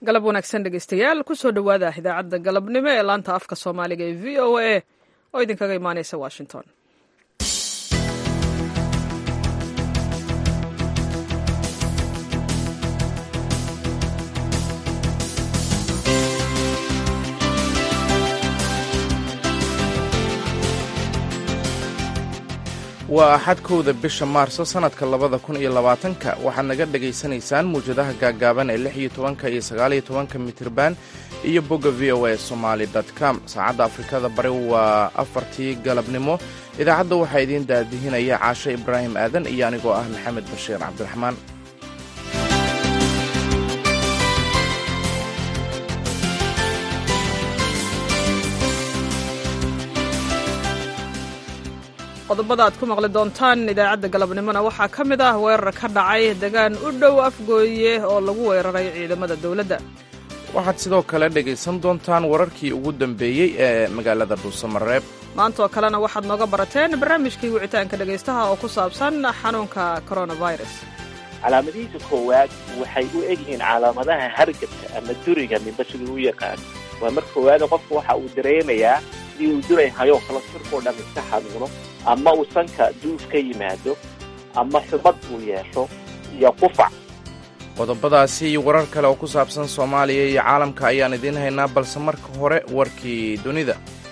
galab wanaagsan dhegeystayaal kusoo dhowaada idaacadda galabnimo ee laanta afka soomaaliga ee v o a oo idinkaga imaaneysa washington waa axad kowda bisha maarso sannadka labada kun iyo labaatanka waxaad naga dhegaysanaysaan muwjadaha gaaggaaban ee lix iyo tobanka iyo sagaaliyo tobanka mitirban iyo bogga v o a somaali com saacadda afrikada bari waa afartii galabnimo idaacadda waxaa idiin daadihinaya caashe ibraahim aadan iyo anigoo ah maxamed bashiir cabdiraxmaan qodobada aad ku maqli doontaan idaacadda galabnimona waxaa ka mid ah weerar ka dhacay degaan u dhow afgooye oo lagu weeraray ciidamada dowladda waxaad sidoo kale dhegaysan doontaan wararkii ugu dambeeyey ee magaalada dhuusamareeb maantaoo kalena waxaad nooga barateen barnaamijkii wicitaanka dhegaystaha oo ku saabsan xanuunka coronavirus calaamadihiisa koowaad waxay u egyihiin calaamadaha hargabka ama duriga ninba siduu u yaqaan waa mar koowaada qofka waxa uu dareemayaa sidii uu duray hayoo kala sirkoo dhan iska xanuuno ama uu sanka duuf ka yimaado ama xubad uu yeesho iyo qufac qodobadaasi iyo warar kale oo ku saabsan soomaaliya iyo caalamka ayaan idiin haynaa balse marka hore warkii dunida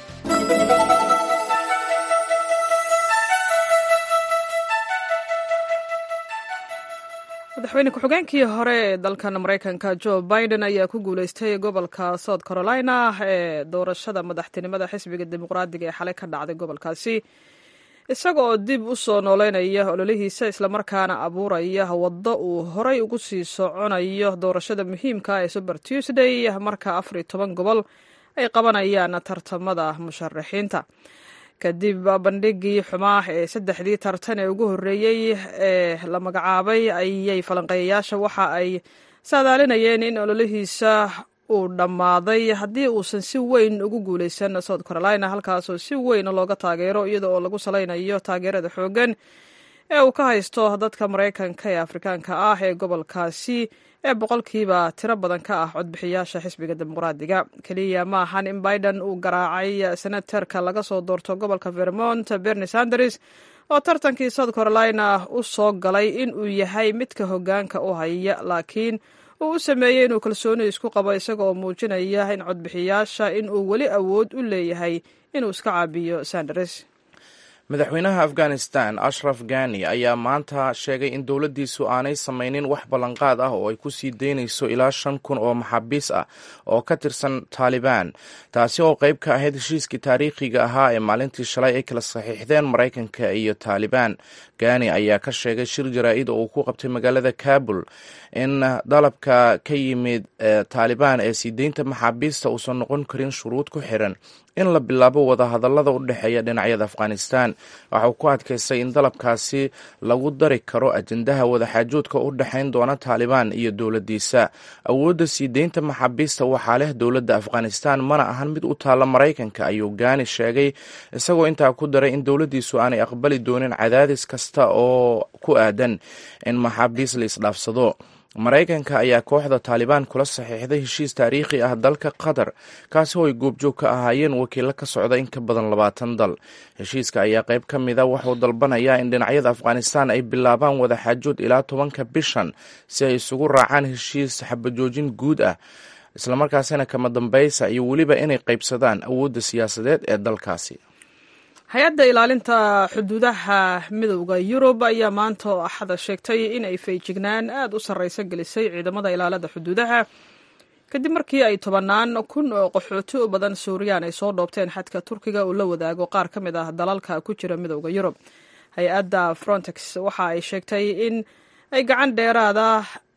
madaxweyne ku-xigeenkii hore ee dalkan maraykanka joe biden ayaa ku guuleystay gobolka south carolina ee doorashada madaxtinimada xisbiga dimuqraadiga ee xalay ka dhacday gobolkaasi isaga oo dib u soo nooleynaya ololihiisa islamarkaana abuuraya waddo uu horay ugu sii soconayo doorashada muhiimka ee super tuesday marka afar iyo toban gobol ay qabanayaan tartamada musharaxiinta kadib bandhigii xumaa ee saddexdii tartan ee ugu horreeyey ee la magacaabay ayay falanqeeyayaasha waxa ay saadaalinayeen in ololihiisa uu dhammaaday haddii uusan si weyn ugu guuleysan south carolina halkaasoo si weyn looga taageero iyada oo lagu salaynayo taageerada xooggan ee uu ka haysto dadka maraykanka ee afrikaanka ah ee gobolkaasi ee boqolkiiba tiro badan ka ah codbixiyaasha xisbiga dimuqraadiga keliya ma ahan in biden uu garaacay senatarka laga soo doorto gobolka vermont berni sanders oo tartankii south carolina u soo galay in uu yahay midka hoggaanka u haya laakiin uu u sameeyey inuu kalsooni isku qabo isaga oo muujinaya in codbixiyaasha in uu weli awood u leeyahay inuu iska caabiyo sanders madaxweynaha afghanistan ashraf gani ayaa maanta sheegay in dowladdiisu aanay samaynin wax ballanqaad ah oo ay ku sii daynayso ilaa shan kun oo maxaabiis ah oo ka tirsan taalibaan taasi oo qayb ka ahayd heshiiskii taariikhiga ahaa ee maalintii shalay ay kala saxiixdeen maraykanka iyo taalibaan gani ayaa ka sheegay shir jaraa'id oo uu ku qabtay magaalada kabul in dalabka ka yimid taalibaan ee sii deynta maxaabiista uusan noqon karin shuruud ku xiran in la bilaabo wadahadallada u dhexeeya dhinacyada afghanistan waxa uu ku adkaystay in dalabkaasi lagu dari karo ajendaha wadaxaajoodka u dhexayn doona taalibaan iyo dowladdiisa awoodda sii deynta maxaabiista waxaa leh dowladda afghanistan mana ahan mid u taalla maraykanka ayuu gaani sheegay isagoo intaa ku daray in dowladdiisu aanay aqbali doonin cadaadis kasta oo ku aadan in maxaabiis la isdhaafsado maraykanka ayaa kooxda taalibaan kula saxiixday heshiis taariikhi ah dalka qatar kaasi oo ay goobjoog ka ahaayeen wakiilo ka socda in ka badan labaatan dal heshiiska ayaa qayb ka mida wuxuu dalbanayaa in dhinacyada afghanistan ay bilaabaan wadaxaajood ilaa tobanka bishan si ay isugu raacaan heshiis xabajoojin guud ah islamarkaasina kama dambaysa iyo weliba inay qaybsadaan awoodda siyaasadeed ee dalkaasi hay-adda ilaalinta xuduudaha midowda yurub ayaa maanta oo axada sheegtay in ay feejignaan aad u sarraysa gelisay ciidamada ilaalada xuduudaha kadib markii ay tobannaan kun oo qaxooti u badan suuriyaan ay soo dhoobteen xadka turkiga uu la wadaago qaar ka mid ah dalalka ku jira midowda yurub hay-adda frontex waxa ay sheegtay in ay gacan dheeraada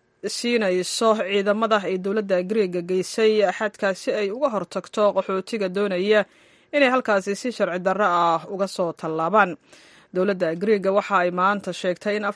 siinayso ciidamada ay dowladda griega geysay xadka si ay uga hortagto qaxootiga doonaya inay halkaasi si sharci darro ah uga soo tallaabaan dowladda griega waxa ay maanta sheegtay in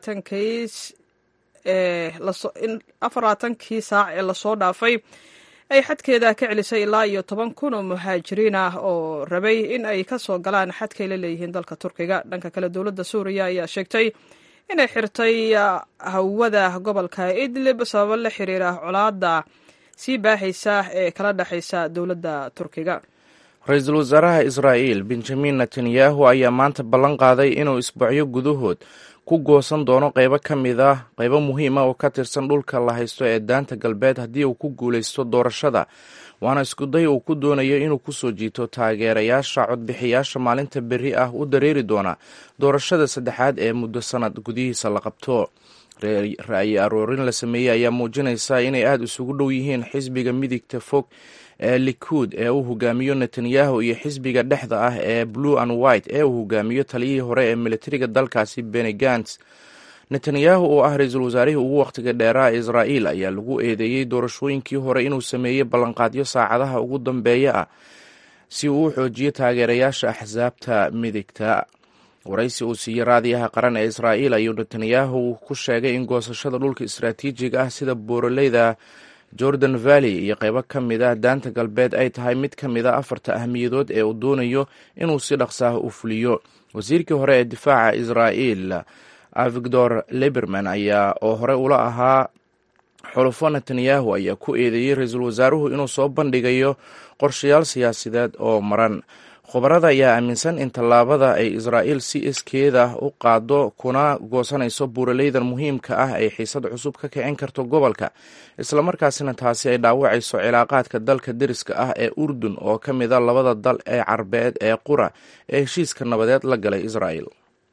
in afar labaatankii saac ee lasoo dhaafay ay xadkeeda ka celisay ilaa iyo toban kun oo muhaajiriin ah oo rabay in ay ka soo galaan xadkay la leeyihiin dalka turkiga dhanka kale dowladda suuriya ayaa sheegtay inay xirtay hawada gobolka idlib sababo la xiriira colaada sii baahaysa ee kala dhexaysa dowladda turkiga ra-iisul wasaaraha israa'iil benjamin netanyahu ayaa maanta ballan qaaday inuu isbuucyo gudahood ku goosan doono qaybo ka mid ah qaybo muhiima oo ka tirsan dhulka la haysto ee daanta galbeed haddii uu ku guulaysto doorashada waana iskuday uu ku doonayo inuu kusoo jiito taageerayaasha codbixiyaasha maalinta berri ah u dareeri doona doorashada saddexaad ee muddo sanad gudihiisa la qabto ra'yi aroorin la sameeyey ayaa muujinaysa inay aada isugu dhow yihiin xisbiga midigta fog ee likuud ee uu hogaamiyo netanyahu iyo xisbiga dhexda ah ee blue and white ee uu hogaamiyo taliyihii hore ee militariga dalkaasi beni gants netanyahu oo ah ra-iisul wasaarihii ugu wakhtiga dheeraa israa'iil ayaa lagu eedeeyey doorashooyinkii hore inuu sameeyey ballanqaadyo saacadaha ugu dambeeya ah si uu u xoojiyo taageerayaasha axsaabta midigta waraysi uu siiyey raadiyaha qaran ee israa'iil ayuu netanyahu ku sheegay in goosashada dhulka istaraatiijiga ah sida booraleyda jordan valley iyo qaybo ka mid ah daanta galbeed ay tahay mid ka mid a afarta ahmiyadood ee uu doonayo inuu si dhaqsaah u fuliyo wasiirkii hore ee difaaca israa'iil avigdor liberman ayaa oo hore ula ahaa xulufo netanyahu ayaa ku eedeeyey ra-iisul wasaaruhu inuu soo bandhigayo qorshayaal siyaasadeed oo maran khubarada ayaa aaminsan in tallaabada ay israa'iil si iskeeda u qaado kuna goosanayso buuraleydan muhiimka ah ay xiisad cusub ka kicin karto gobolka islamarkaasina taasi ay dhaawacayso cilaaqaadka dalka deriska ah ee urdun oo ka mid a labada dal ee carbeed ee qura ee heshiiska nabadeed la galay israa'il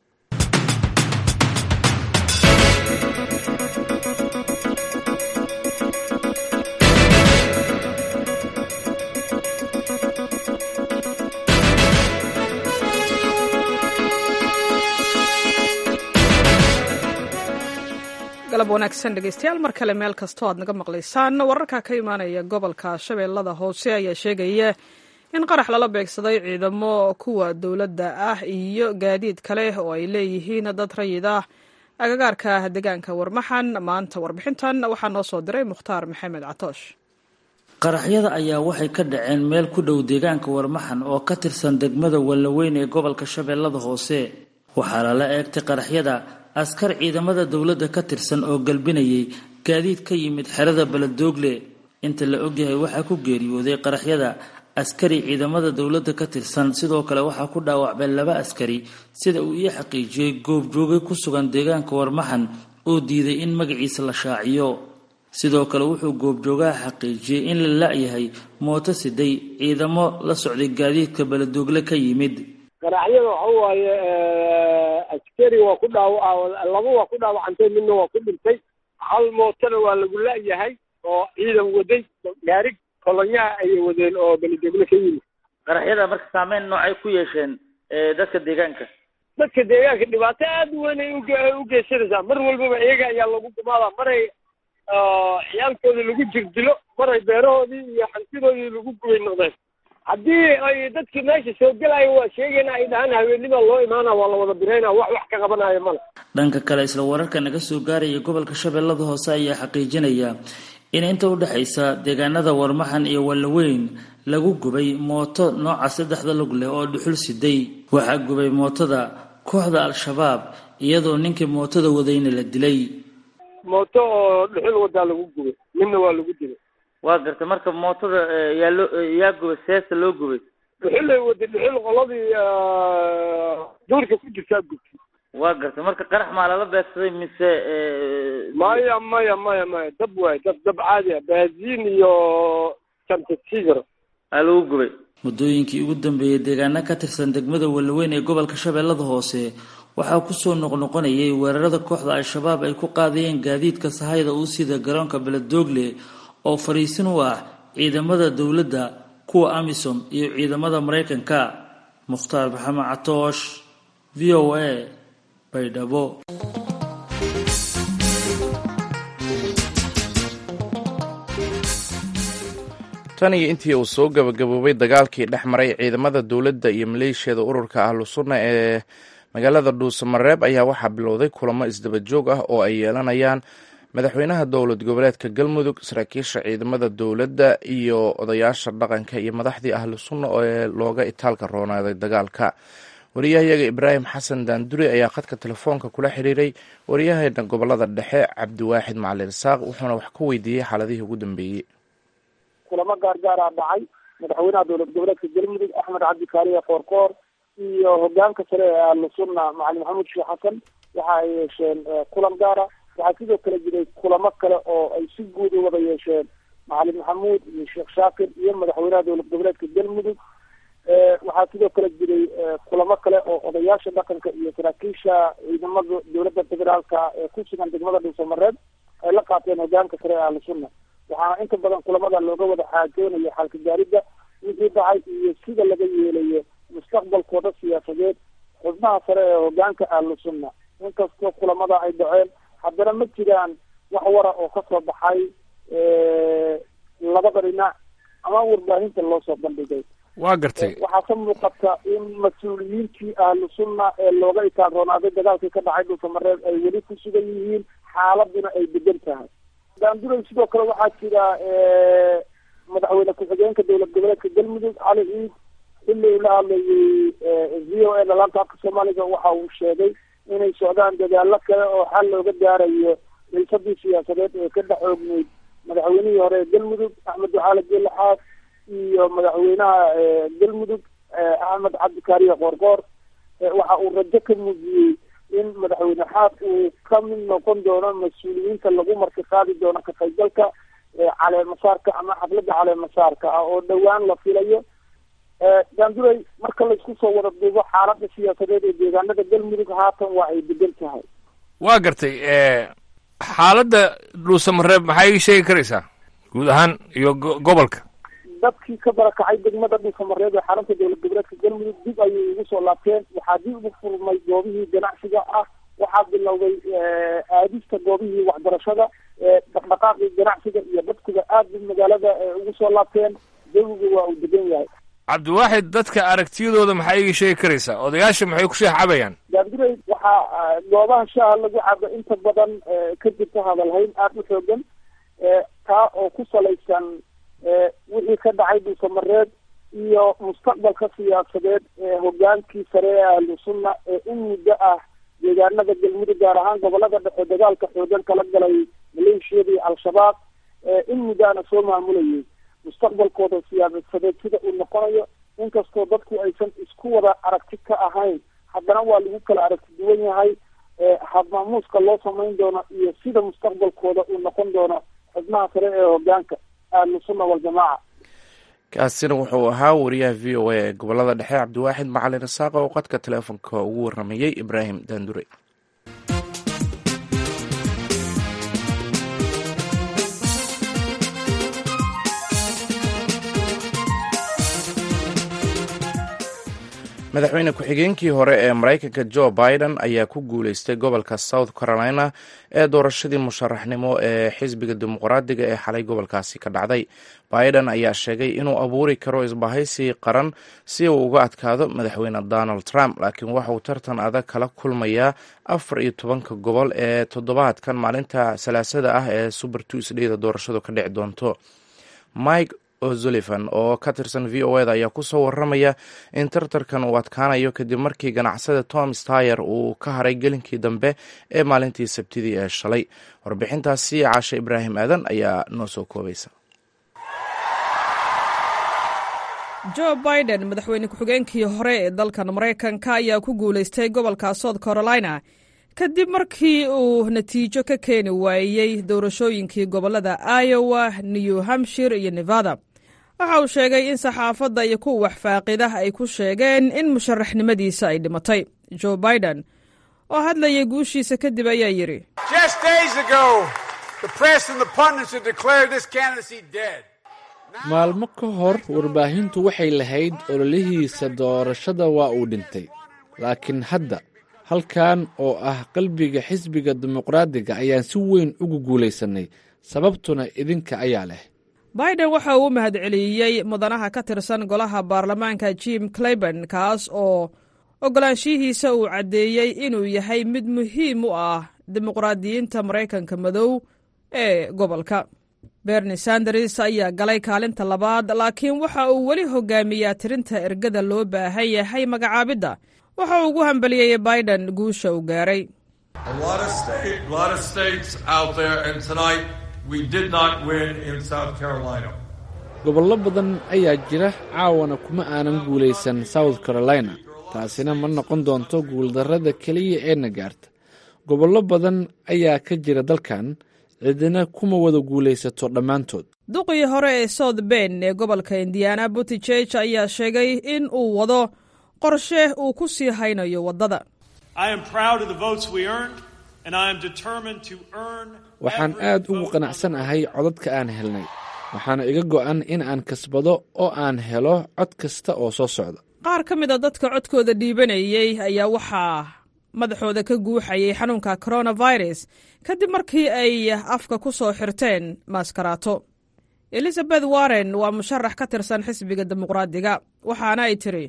galab wanaagsan dhegeystayaal mar kale meel kastoo aad naga maqlaysaan wararka ka imaanaya gobolka shabeellada hoose ayaa sheegaya in qarax lala beegsaday ciidamo kuwa dowladda ah iyo gaadiid kale oo ay leeyihiin dad rayid ah agagaarka deegaanka warmaxan maanta warbixintan waxaa noo soo diray mukhtaar maxamed catoosh qaraxyada ayaa waxay ka dhaceen meel ku dhow deegaanka warmaxan oo ka tirsan degmada wallaweyn ee gobolka shabeellada hoose waxaa lala eegtay qaraxyada askar ciidamada dowladda ka tirsan oo galbinayay gaadiid ka yimid xerada beledoogle inta la ogyahay waxaa ku geeriyooday qaraxyada askari ciidamada dowladda ka tirsan sidoo kale waxaa ku dhaawacmay laba askari sida uu ii xaqiijiyey goobjoogay ku sugan deegaanka warmaxan oo diiday in magaciisa la shaaciyo sidoo kale wuxuu goobjoogaha xaqiijiyey in la la-yahay mooto siday ciidamo la socday gaadiidka beledoogle ka yimid qaraxyada waxa waaye askari waa ku dhaawa laba waa ku dhaawacantay midna waa ku dhintay hal mootona waa lagu la-yahay oo ciidan waday gaari kolonyaha ayay wadeen oo belidogle ka yimid qaraxyada marka saameyn noocay ku yeesheen dadka deegaanka dadka deegaanka dhibaato aada u weyn ay u geysanaysaa mar walbaba iyaga ayaa lagu gumaadaa maray ciyaalkooda lagu jirdilo maray beerahoodii iyo hantidoodii lagu gubay noqdeen haddii ay dadkii meesha soo gelaayo waa sheegayna ay dhahaan haweenima loo imaana waa la wada birayna wax wax ka qabanayo male dhanka kale isla wararka naga soo gaaraya gobolka shabeellada hoose ayaa xaqiijinaya in inta u dhexaysa deegaanada warmaxan iyo wallaweyn lagu gubay mooto nooca saddexda lug leh oo dhuxul siday waxaa gubay mootada kooxda al-shabaab iyadoo ninkii mootada wadayna la dilay mooto oo dhuxul wadaa lagu gubay midna waa lagu dilay waa garta marka mootada yaa loo yaa gubay seesta loo gubay dhuxulay waday dhuxul qoladii duurka ku jirtaa gubtay waa garta marka qarax maa lala beegsaday mise maya maya maya maya dab waay dab dab caadi ah baaziin iyo santasigro aa lagu gubay muddooyinkii ugu dambeeyey deegaano ka tirsan degmada wallaweyn ee gobolka shabeellada hoose waxaa kusoo noqnoqonayay weerarada kooxda al-shabaab ay ku qaadayeen gaadiidka sahayda uu sida garoonka beledoogle oo fariisin u ah ciidamada dowladda kuwa amisom iyo ciidamada maraykanka mukhtaar maxamed catoosh v o a baydhabo tan iyo intii uu soo gabagaboobay dagaalkii dhex maray ciidamada dowladda iyo maleeshiyada ururka ahlu sunna ee magaalada dhuusamareeb ayaa waxaa bilowday kulamo isdaba joog ah oo ay yeelanayaan madaxweynaha dowlad goboleedka galmudug saraakiisha ciidamada dowladda iyo odayaasha dhaqanka iyo madaxdii ahlu sunna ee looga itaalka roonaaday dagaalka wariyahayaga ibraahim xasan daanduri ayaa khadka telefoonka kula xiriiray waryaheena gobolada dhexe cabdiwaaxid macalin isaaq wuxuuna wax ka weydiiyey xaaladihii ugu dambeeyey kulamo gaargaaraa dhacay madaxweynaha dowlad goboleedka galmudug axmed cabdi kaaliya koorkoor iyo hogaanka sare ee ahlu sunna macalin maxamuud sheekh xasan waxa ay yeesheen kulan gaara waxaa sidoo kale jiray kulamo kale oo ay si guud u wada yeesheen macalin maxamuud iyo sheekh shaakir iyo madaxweynaha dowlad goboleedka galmudug waxaa sidoo kale jiray kulamo kale oo odayaasha dhaqanka iyo saraakiisha ciidamada dowladda federaalka ee ku sugan degmada dhuusamareed ay la qaateen hogaanka sare ee ahlu sunna waxaana inta badan kulamada looga wada xaajoonayo xalka gaaridda wixii dhacay iyo sida laga yeelayo mustaqbalkooda siyaasadeed xubnaha sare ee hogaanka ahlu sunna inkastoo kulamada ay dhaceen haddana ma jiraan wax wara oo kasoo baxay labada dhinac ama warbaahinta loo soo bandhigay waa gartay waxaa ka muuqata in mas-uuliyiintii ahlu sunna ee looga itaanroonaaday dagaalkii ka dhacay dhulkamareed ay weli ku sugan yihiin xaaladuna ay degan tahay daanduray sidoo kale waxaa jira madaxweyne ku-xigeenka dowlad goboleedka galmudug cali ciid xilli uu la hadlayay v o a dhalaanta afka soomaaliga waxa uu sheegay inay socdaan dadaalo kale oo xal looga gaarayo xiisadii siyaasadeed ee ka dhex oogneyd madaxweynihii hore ee galmudug axmed ducaale geele xaas iyo madaxweynaha galmudug axmed cabdikaariye qoorqoor waxa uu rajo ka muujiyey in madaxweyne xaas uu ka mid noqon doono mas-uuliyiinta lagu marti qaadi doono ka qaybgalka caleemasaarka ama xafladda caleemasaarka ah oo dhowaan la filayo daanduray marka laisku soo wada duubo xaaladda siyaasadeed ee deegaanada galmudug haatan waa ay degan tahay waa gartay xaaladda dhuusamareeb maxaa ii sheegi karaysaa guud ahaan iyo gobolka dadkii ka barakacay degmada dhulkamareed ee xarunta dowlad goboleedka galmudug dib ayay ugu soo laabteen waxaa dib ugu furmay goobihii ganacsiga ah waxaa bilowday aadista goobihii waxbarashada dhaqdhaqaaqii ganacsiga iyo dadkuba aad bay magaalada ugu soo laabteen jawigu waa uu degan yahay cabdiwaaxid dadka aragtiyadooda maxaa iiga sheegi karaysaa odayaasha maxay ku sheex cabayaan daabdiray waxaa goobaha shaaha lagu cabo inta badan ka jirta hadalhayn aada u xoogan taa oo ku salaysan wixii ka dhacay dhulkamareed iyo mustaqbalka siyaasadeed ee hogaankii sare ee ahlu sunna ee in muddo ah deegaanada galmudug gaar ahaan gobolada dhexe dagaalka xoogan kala galay maleeshiyadii al-shabaab in muddaana soo maamulayay mustaqbalkooda siyaasadeed sida uu noqonayo inkastoo dadku aysan isku wada aragti ka ahayn haddana waa lagu kala aragti duwan yahay habmaamuuska loo samayn doono iyo sida mustaqbalkooda uu noqon doono xubnaha sare ee hogaanka ahlu sunna waljamaaca kaasina wuxuu ahaa wariyaha v o a ee gobolada dhexe cabdiwaaxid macalin isaaqa oo qadka teleefonka ugu waramayey ibraahim daandure madaxweyne ku-xigeenkii hore ee maraykanka jo biden ayaa ku guuleystay gobolka south carolina ee doorashadii musharaxnimo ee xisbiga dimuqraadiga ee xalay gobolkaasi ka dhacday biden ayaa sheegay inuu abuuri karo isbahaysi qaran si uu uga adkaado madaxweyne donald trump laakiin waxauu tartan adag kala kulmayaa afar iyo tobanka gobol ee toddobaadkan maalinta salaasada ah ee super tuesdayda doorashadu ka dhici doonto mike o'sullivan oo ka tirsan v o eda ayaa kusoo waramaya in tartarkan uu adkaanayo kadib markii ganacsada tom stayer uu ka haray gelinkii dambe ee maalintii sabtidii ee shalay warbixintaasi caashe ibraahim aadan ayaa noo soo koobaysa jo biden madaxweyne ku-xigeenkii hore ee dalkan maraykanka ayaa ku guulaystay gobolka south carolina kadib markii uu natiijo ka keeni waayey doorashooyinkii gobolada iowa new hampshire iyo nevada waxa uu sheegay in saxaafadda iyo kuwa waxfaaqidah ay ku sheegeen in musharaxnimadiisa ay dhimatay jo biden oo hadlayay guushiisa kadib ayaa yidhi maalmo ka hor warbaahintu waxay lahayd ololihiisa doorashada waa uu dhintay laakiin hadda halkan oo ah qalbiga xisbiga dimuqraadiga ayaan si weyn ugu guulaysanay sababtuna idinka ayaa leh biden waxa uu u mahadceliyey mudanaha ka tirsan golaha baarlamaanka jim clayban kaas oo oggolaanshihiisa uu caddeeyey inuu yahay mid muhiim u ah dimuqraadiyiinta maraykanka madow ee gobolka berni sanders ayaa galay kaalinta labaad laakiin waxa uu weli hogaamiyaa tirinta ergada loo baahan yahay magacaabidda waxa uu ugu hambaliyeeyey biden guusha uu gaaray gobollo badan ayaa jira caawana kuma aanan guulaysan south carolina taasina ma noqon doonto guuldarrada keliya eena gaarta gobollo badan ayaa ka jira dalkan cidina kuma wada guulaysato dhammaantood duqii hore ee south ben ee gobolka indiana butijeg ayaa sheegay in uu wado qorshe uu ku sii haynayo waddada waxaan aad ugu qanacsanahay codadka aan helnay waxaana iga go'an in aan kasbado oo aan helo cod kasta oo soo socda qaar ka mid a dadka codkooda dhiibanayey ayaa waxaa madaxooda ka guuxayay xanuunka coronavirus kadib markii ay afka ku soo xirteen maaskaraato elizabeth warren waa musharax ka tirsan xisbiga dimuqraadiga waxaana ay tiri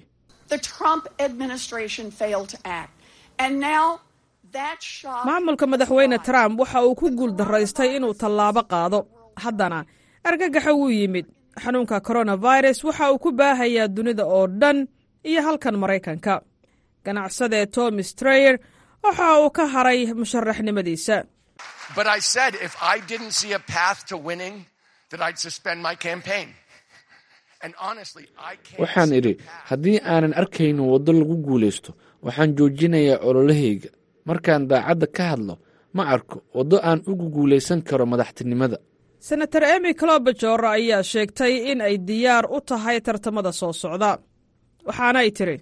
maamulka madaxweyne trump waxa uu ku guul daraystay inuu tallaabo qaado haddana argagaxa wuu yimid xanuunka coronavirus waxa uu ku baahayaa dunida oo dhan iyo halkan maraykanka ganacsadee tom strayer waxa uu ka haray musharaxnimadiisa waxaan idhi haddii aanan arkaynin waddo lagu guulaysto waxaan joojinayaa ololahayga markaan daacadda ka hadlo ma arko waddo aan ugu guulaysan karo madaxtinimada senator emy clobajor ayaa sheegtay in ay diyaar u tahay tartamada soo socda waxaana ay tiri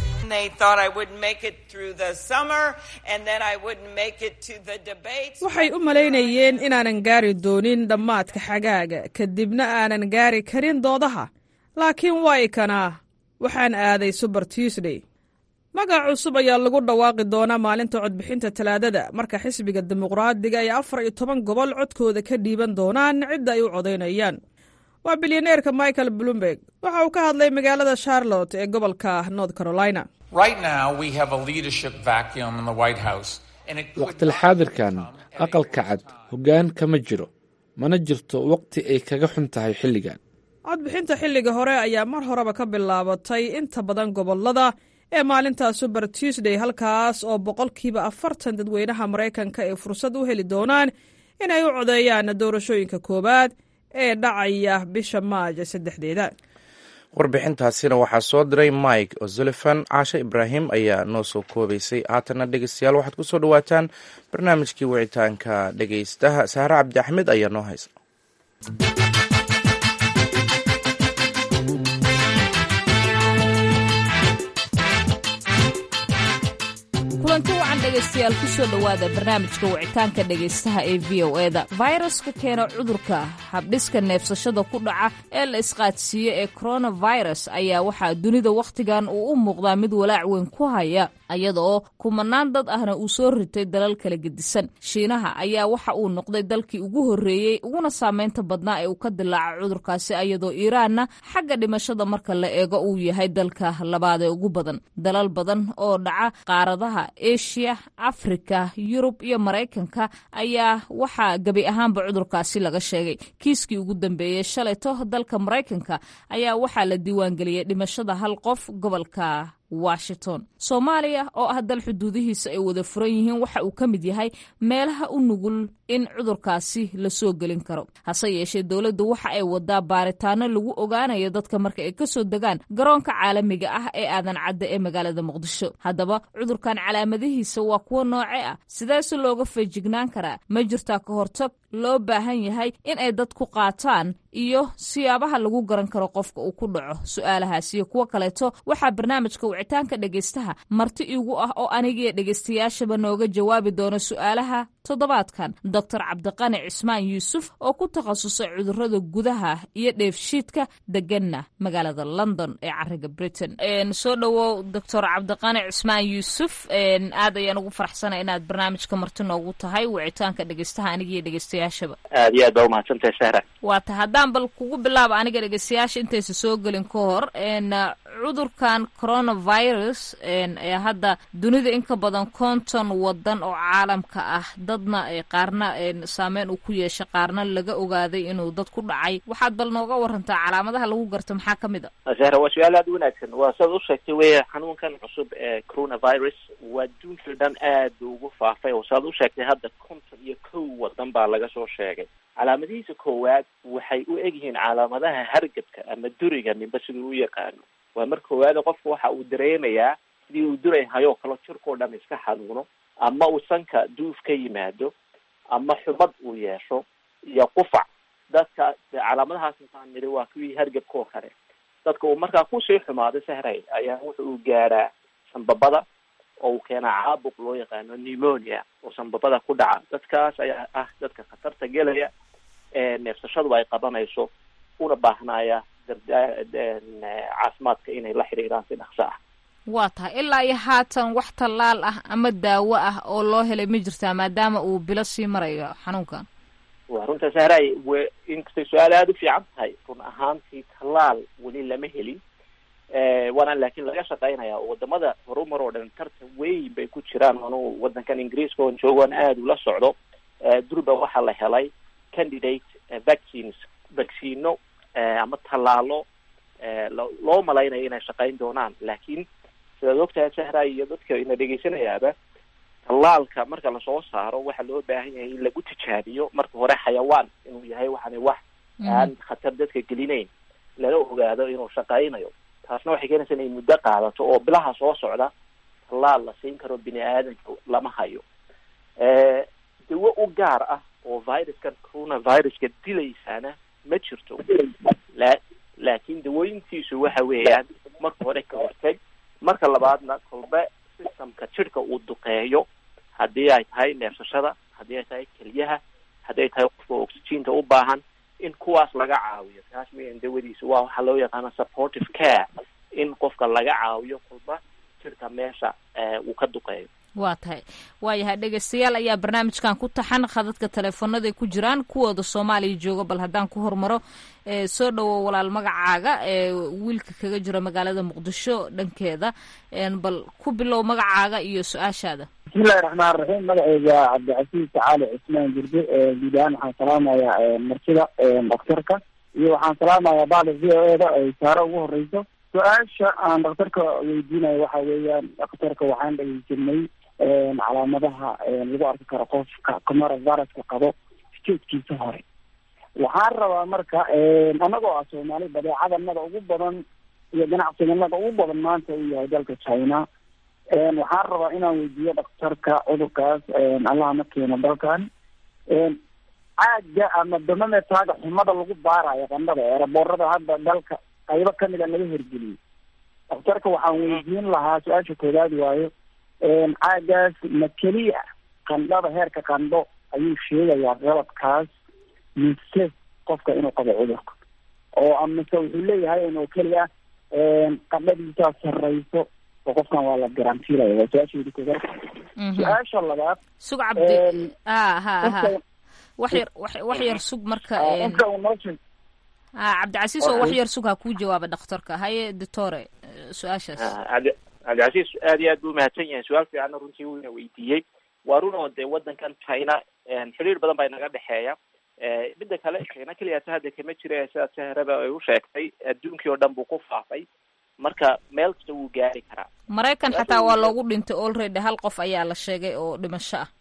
waxay u malaynayeen inaanan gaari doonin dhammaadka xagaaga kadibna aanan gaari karin doodaha laakiin waa ikanaa waxaan aaday suber tuesday magac cusub ayaa lagu dhawaaqi doonaa maalinta codbixinta talaadada marka xisbiga dimuqraadiga ay afar iyo toban gobol codkooda ka dhiiban doonaan cidda ay u codaynayaan waa bilyaneerka michael bloomberg waxa uu ka hadlay magaalada charlotte ee gobolka north carolina waqtilxaadirkan aqalka cad hoggaan kama jiro mana jirto waqti ay kaga xun tahay xilligan codbixinta xilliga hore ayaa mar horeba ka bilaabatay inta badan gobolada ee maalinta suber tuesday halkaas oo boqolkiiba afartan dadweynaha maraykanka ay fursad u heli doonaan inay u codeeyaan doorashooyinka koowaad ee dhacaya bisha maaja saddexdeeda warbixintaasina waxaa soo diray mike o'sullivan caashe ibraahim ayaa noo soo koobaysay haatanna dhegeystayaal waxaad ku soo dhowaataan barnaamijkii wicitaanka dhegeystaha sahre cabdi axmed ayaa noo haysa kulanti wacan dhegaystayaal ku soo dhowaada barnaamijka wicitaanka dhegaystaha ee v o eda fayraska keena cudurka habdhiska neefsashada ku dhaca ee la isqaadsiiyo ee coronavirus ayaa waxaa dunida wakhtigan uu u muuqdaa mid walaac weyn ku haya iyada oo kumanaan dad ahna uu soo ritay dalal kala gedisan shiinaha ayaa waxa uu noqday dalkii ugu horreeyey uguna saameynta badnaa ee uu ka dilaaca cudurkaasi iyadoo iiraanna xagga dhimashada marka la eego uu yahay dalka labaad ee ugu badan dalal badan oo dhaca qaaradaha eshiya afrika yurub iyo maraykanka ayaa waxaa gebi ahaanba cudurkaasi laga sheegay kiiskii ugu dambeeyey shalayto dalka maraykanka ayaa waxaa la diiwaangeliyey dhimashada hal qof gobolka washington soomaaliya oo ah dal xuduudihiisa ay wada furan yihiin waxa uu ka mid yahay meelaha u nugul in cudurkaasi la soo gelin karo hase yeeshee dowladdu waxa ay wadaa baaritaano lagu ogaanayo dadka marka ay ka soo degaan garoonka caalamiga ah ee aadan cadda ee magaalada muqdisho haddaba cudurkan calaamadihiisa waa kuwo nooce ah sideese looga feejignaan karaa ma jirtaa ka hortag loo baahan yahay in ay dad ku qaataan iyo siyaabaha lagu garan karo qofka uu ku dhaco su-aalahaas iyo kuwo kaleeto waxaa barnaamijka wicitaanka dhegaystaha marti igu ah oo anigiyo dhegaystayaashaba nooga jawaabi doona su-aalaha toddobaadkan doctor cabdiqani cismaan yuusuf oo ku takhasusay cudurada gudaha iyo dheefshiidka deganna magaalada london ee cariga britain soo dhowow doctor cabdiqani cismaan yuusuf aad ayaan ugu faraxsana inaad barnaamijka marti noogu tahay wicitaanka dhegaystaha anigiyo dhegaystayaashaba aad iyo aad baa umahadsantahay sahra waa ta haddaan bal kugu bilaaba aniga dhegaystayaasha intaysa soo gelin ka hor cudurkan coronavirus ee hadda dunida in ka badan konton wadan oo caalamka ah dadna qaarna saameyn uu ku yeeshay qaarna laga ogaaday inuu dad ku dhacay waxaad bal nooga warantaa calaamadaha lagu garto maxaa ka mid a sahra waa su-aal aada u wanaagsan waa sidaad u sheegtay weya xanuunkan cusub ee coronavirus waa adduunkii dhan aad buu ugu faafay oo sidaad u sheegtay hadda konton iyo kow wadan baa laga soo sheegay calaamadihiisa koowaad waxay u egyihiin calaamadaha hargabka ama duriga ninba siduu u yaqaano waa mar koowaada qofka waxa uu dareemayaa sidii uu duray hayoo kalo jirkao dhan iska xanuuno ama uu sanka duuf ka yimaado ama xumad uu yeesho iyo qufac dadka calaamadahaas intaan nidhi waa kuwii hargabka oo kale dadka uu markaa kusii xumaado sahray ayaa wuxa uu gaadhaa sanbabada oo uu keenaa caabuq loo yaqaano pneumonia oo sanbabada ku dhaca dadkaas ayaa ah dadka khatarta gelaya ee neefsashadu ay qabanayso una baahnaya caafimaadka inay la xiriiraan si dhaqso ah waa tahay ilaa iyo haatan wax tallaal ah ama daawo ah oo loo helay ma jirtaa maadaama uu bilo sii marayo xanuunkan waa runta sahray w inkastay su-aal aada u fiican tahay run ahaantii tallaal weli lama helin waana laakiin laga shaqeynaya oo wadamada horumar oo dhan tartan weyn bay ku jiraan anu wadankan ingiriiska oon joogoon aada ula socdo durba waxaa la helay candidate vaccines vaccino ama tallaalo loo malaynayo inay shaqeyn doonaan laakiin sidaad ogtahay sahray iyo dadka ina dhegeysanayaaba tallaalka marka lasoo saaro waxaa loo baahan yahay in lagu tijaabiyo marka hore xayawaan inuu yahay waxaana wax aan khatar dadka gelinayn lala ogaado inuu shaqeynayo taasna waxay keenaysaa inay muddo qaadato oo bilaha soo socda tallaal la siin karo bini aadanka lama hayo dawo u gaar ah oo viruskan coronaviruska dilaysaana ma jirto la laakiin dawooyintiisu waxa weeyaan marka hore ka hortag marka labaadna kolbe systemka jidhka uu duqeeyo haddii ay tahay neefsashada haddii ay tahay keliyaha haddii ay tahay qofka oxygeenta u baahan in kuwaas laga caawiyo taas weyan dawadiisa waa waxaa loo yaqaana supportive care in qofka laga caawiyo kolba jidhka meesha uu ka duqeeyo waa tahay waayahay dhegeystayaal ayaa barnaamijkan ku taxan khadadka teleefonaday ku jiraan kuwooda soomaaliya jooga bal haddaan ku hormaro soo dhowo walaal magacaaga wiilka kaga jira magaalada muqdisho dhankeeda bal ku bilow magacaaga iyo su-aashaada bismillahi raxmaan raxiim magaceyga cabdicasiis cali cusmaan jirde guud ahaan waxaan salaamayaa martida daktarka iyo waxaan salaamayaa bacda v o e da ay saare ugu horeyso su-aasha aan daktarka weydiinayo waxa weeyaan daktarka waxaan dhegeysanay calaamadaha lagu arki karo qofka coronaviruska qabo statekiisa hore waxaan rabaa marka anagoo ah soomaali badeecadanada ugu badan iyo ganacsiganada ugu badan maanta uu yahay dalka china waxaan rabaa inaan weydiiyo daktarka cudurkaas allaha ma keeno dalkan caaga ama damametaaga xumada lagu baarayo qandhada eeraboorada hadda dalka qaybo kamida laga hergeliyey daktarka waxaan weydiin lahaa su-aasha koowaad waayo caagaas ma keliya qandhada heerka qandho ayuu sheegayaa qalabkaas mise qofka inuu qabo cudurka oo amase wuxuu leeyahay inuu keliya qandhadiisaa sarreyso oo qofkan waa la garantiilaya waa su-aasheedi koowaad su-aasha labaad sug cabdi ha ha ha wax yar wax wax yar sug marka qofka uu noo sheeg ha cabdicasiis oo wax yar sug ha kuu jawaaba dhakhtarka haye doctore su-aashaas cabdi cabdicasiis aad iyo aad buu umahadsan yahay su-aal fiicanna runtii wuuna weydiiyey waa run oo dee wadankan china xiriir badan baa inaga dhexeeya midda kale china keliyaata hadda kama jira sidaad sahraba ay u sheegtay adduunkii oo dhan buu ku faafay marka meel kasta wuu gaari karaa maraykan xataa waa loogu dhintay already hal qof ayaa la sheegay oo dhimasho ah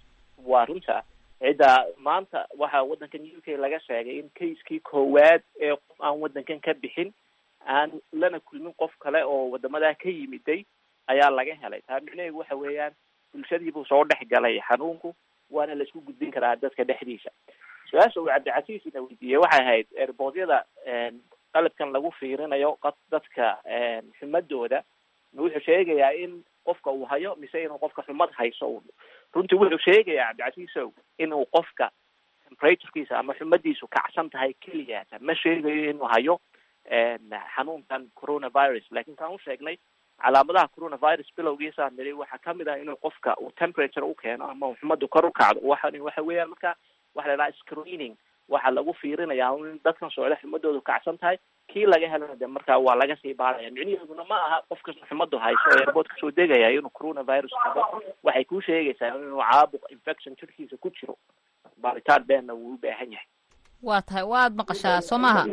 waa runta cidda maanta waxaa waddankan u k laga sheegay in kaiskii koowaad ee qof aan waddankan ka bixin aan lana kulmin qof kale oo wadamadaa ka yimiday ayaa laga helay taa micnaheedu waxa weeyaan bulshadiibuu soo dhex galay xanuunku waana la isku gudbin karaa dadka dhexdiisa su-aasha uu cabdicasiis ina weydiiyey waxay ahayd erboodyada qalabkan lagu fiirinayo dadka xumadooda wuxuu sheegayaa in qofka uu hayo mise inuu qofka xumad hayso runtii wuxuu sheegayaa cabdicasiisow inuu qofka temperaturekiisa ama xumadiisu kacsan tahay keliyaata ma sheegayo inuu hayo xanuunkan coronavirus lakin kaan u sheegnay calaamadaha coronavirus bilowgiisa niri waxaa kamid ah inuu qofka uu temperature u keeno ama uu xumadu kor u kacdo waxan waxa weeyaan marka waxa la dhaha screening waxaa lagu fiirinaya in dadkan socda xumadoodu kacsan tahay kii laga helana de markaa waa laga sii baaraya micniheeduna ma aha qof kasta xumadu hayso ee airbood kasoo degaya inuu coronavirus qabo waxay ku sheegaysaa inuu caabuq infection jirkiisa ku jiro baaritaan beenna wuu u baahan yahay waa tahay waad maqashaa soo maaha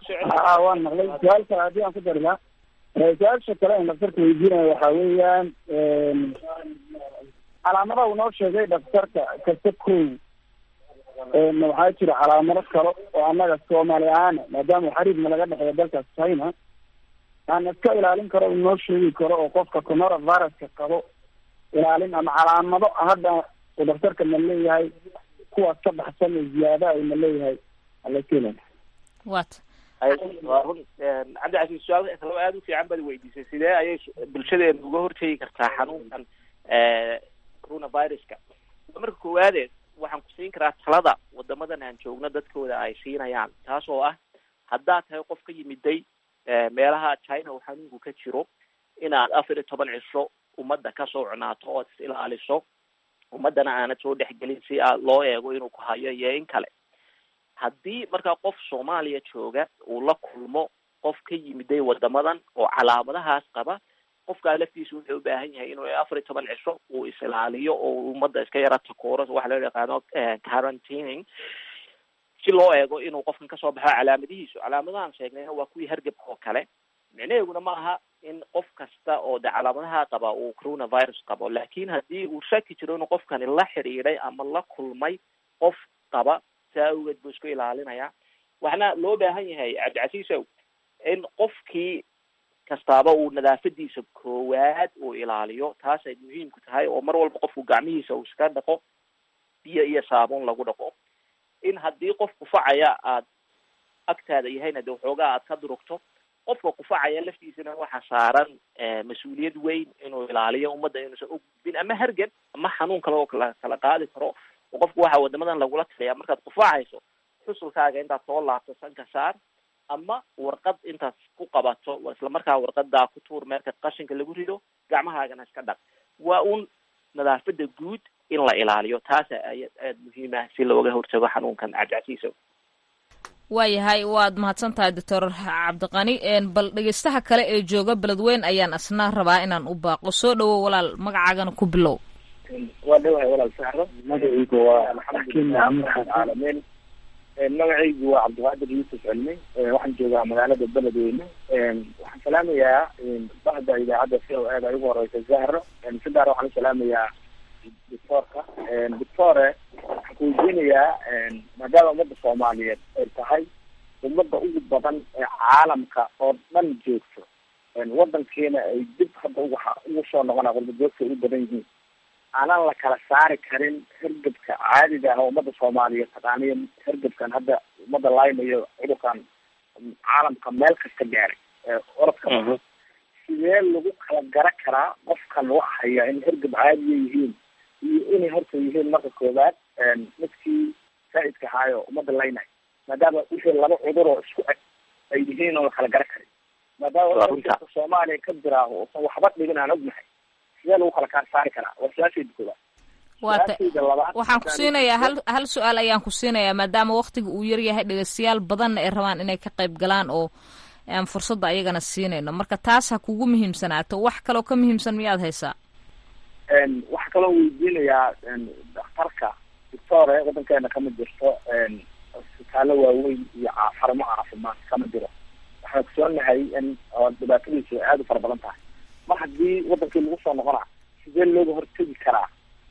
a waan maqlay su-aal kale haddii aan ku dari laha su-aasha kale aan daktarka weydiinaya waxa weeyaan calaamadaha uu noo sheegay daktarka kasta kow waxaa jira calaamado kale oo annaga soomaali ahaana maadaama xariirna laga dhexeeya dalkaas china aan iska ilaalin karo u noo sheegi karo oo qofka coronaviruska qabo ilaalin ama calaamado hadda uu daktarka ma leeyahay kuwaas ka baxsan oo ziyaada ay ma leeyahay alakeelaya wat waa run cabdicasiis su-aal kaloo aada u fiican baad weydiisay sidee ayay bulshadeena uga hortegi kartaa xanuunkan coronaviruska marka koowaade waxaan ku siin karaa talada wadamadan aan joogno dadkooda ay siinayaan taas oo ah haddaad tahay qof ka yimiday meelaha china uu xanuunku ka jiro inaad afar iyo toban cisho ummadda ka socnaato ood is ilaaliso ummaddana aanad soo dhexgelin si a loo eego inuu ku hayo iyo in kale haddii markaa qof soomaaliya jooga uu la kulmo qof ka yimiday wadamadan oo calaamadahaas qaba qofkaa laftiisa wuxuu u baahan yahay inuu afar iyo toban cisho uu is-ilaaliyo oo ummadda iska yara takooro waxa loo yaqaano quarantining si loo eego inuu qofkan kasoo baxo calaamadihiisu calaamadahan sheegnayna waa kuwii hargebka oo kale micnaheeguna ma aha in qof kasta oo de calaamadaha qaba uu coronavirus qabo laakin haddii uu shaki jiro inuu qofkani la xidhiiday ama la kulmay qof qaba saa awgeed buu isku ilaalinaya waxna loo baahan yahay cabdicasiisow in qofkii kastaaba uu nadaafadiisa koowaad uu ilaaliyo taas ay muhiimku tahay oo mar walba qofku gacmihiisa uu iska dhaqo biyo iyo saabuun lagu dhaqo in haddii qof kufacaya aad agtaada yahayna de waxoogaa aad ka durugto qofka kufacaya laftiisana waxaa saaran mas-uuliyad weyn inuu ilaaliyo ummadda inuusan u gudbin ama hargan ama xanuun kale oo kala kala qaadi karo oo qofku waxa wadamadan lagula talaya markaad kufacayso xusulkaaga intaad soo laabto sanka saar ama warqad intaad ku qabato isla markaa warqadaa ku tuur meelka qashinka lagu rido gacmahaagana iska dhaq waa un nadaafada guud in la ilaaliyo taasa aya aada muhiim ah si looga hortago xanuunkan cabdicasiisow waayahay waad mahadsan tahay doctor cabdiqani bal dhegeystaha kale ee jooga beledweyn ayaan asna rabaa inaan u baaqo soo dhawow walaal magacaagana ku bilow waa dhawahay walaal saxro magacaygu waa alxamdulilah rabbilcaalamiin magacaygu waa cabdiqaadir yuusuf cilmi waxaan joogaa magaalada beledweyne waxaan salaamayaa bahda idaacadda c o eda ugu horeysa zahro si gaar waxaan u salaamayaa doctoorka doctore waxaan kuweydiinayaa maadaama ummadda soomaaliyeed ay tahay ummadda ugu badan ee caalamka oo dhan joogto wadankiina ay dib hadda ugu ugu soo noqona qurbajoogta ay u badan yihiin aanan la kala saari karin hergebka caadiga ah oo ummadda soomaaliyeed taqaaniyo hergebkan hadda ummadda laynayo cudurkan caalamka meel kasta gaaray orodka sidee lagu kala gara karaa qofkan wax haya in hergeb caadiya yihiin iyo inay horta yihiin marka koowaad midkii faa-idka ahaayo ummadda laynayo maadaama wixii laba cudur oo isku eg ay yihiin oo la kala gara karin maadaama hergebka soomaaliya ka jiraaho uusan waxba dhibin aan ognahay sidee lagu kala kaa saari karaa waa su-aashayda koowaad waata waxaan ku siinayaa hal hal su-aal ayaan ku siinayaa maadaama waktiga uu yaryahay dhegeystayaal badanna ay rabaan inay ka qayb galaan oo aan fursadda ayagana siinayno marka taas ha kugu muhiimsanaato wax kaloo ka muhiimsan miyaad haysaa waxaa kaloo weydiinayaa daktarka doctore wadankeena kama jirto isbitaallo waaweyn iyo xarumo caafimaad kama jiro waxaan ogsoonahay in dhibaatadiisu aada u fara badan tahay mar haddii wadankii lagu soo noqona sidee looga hortegi karaa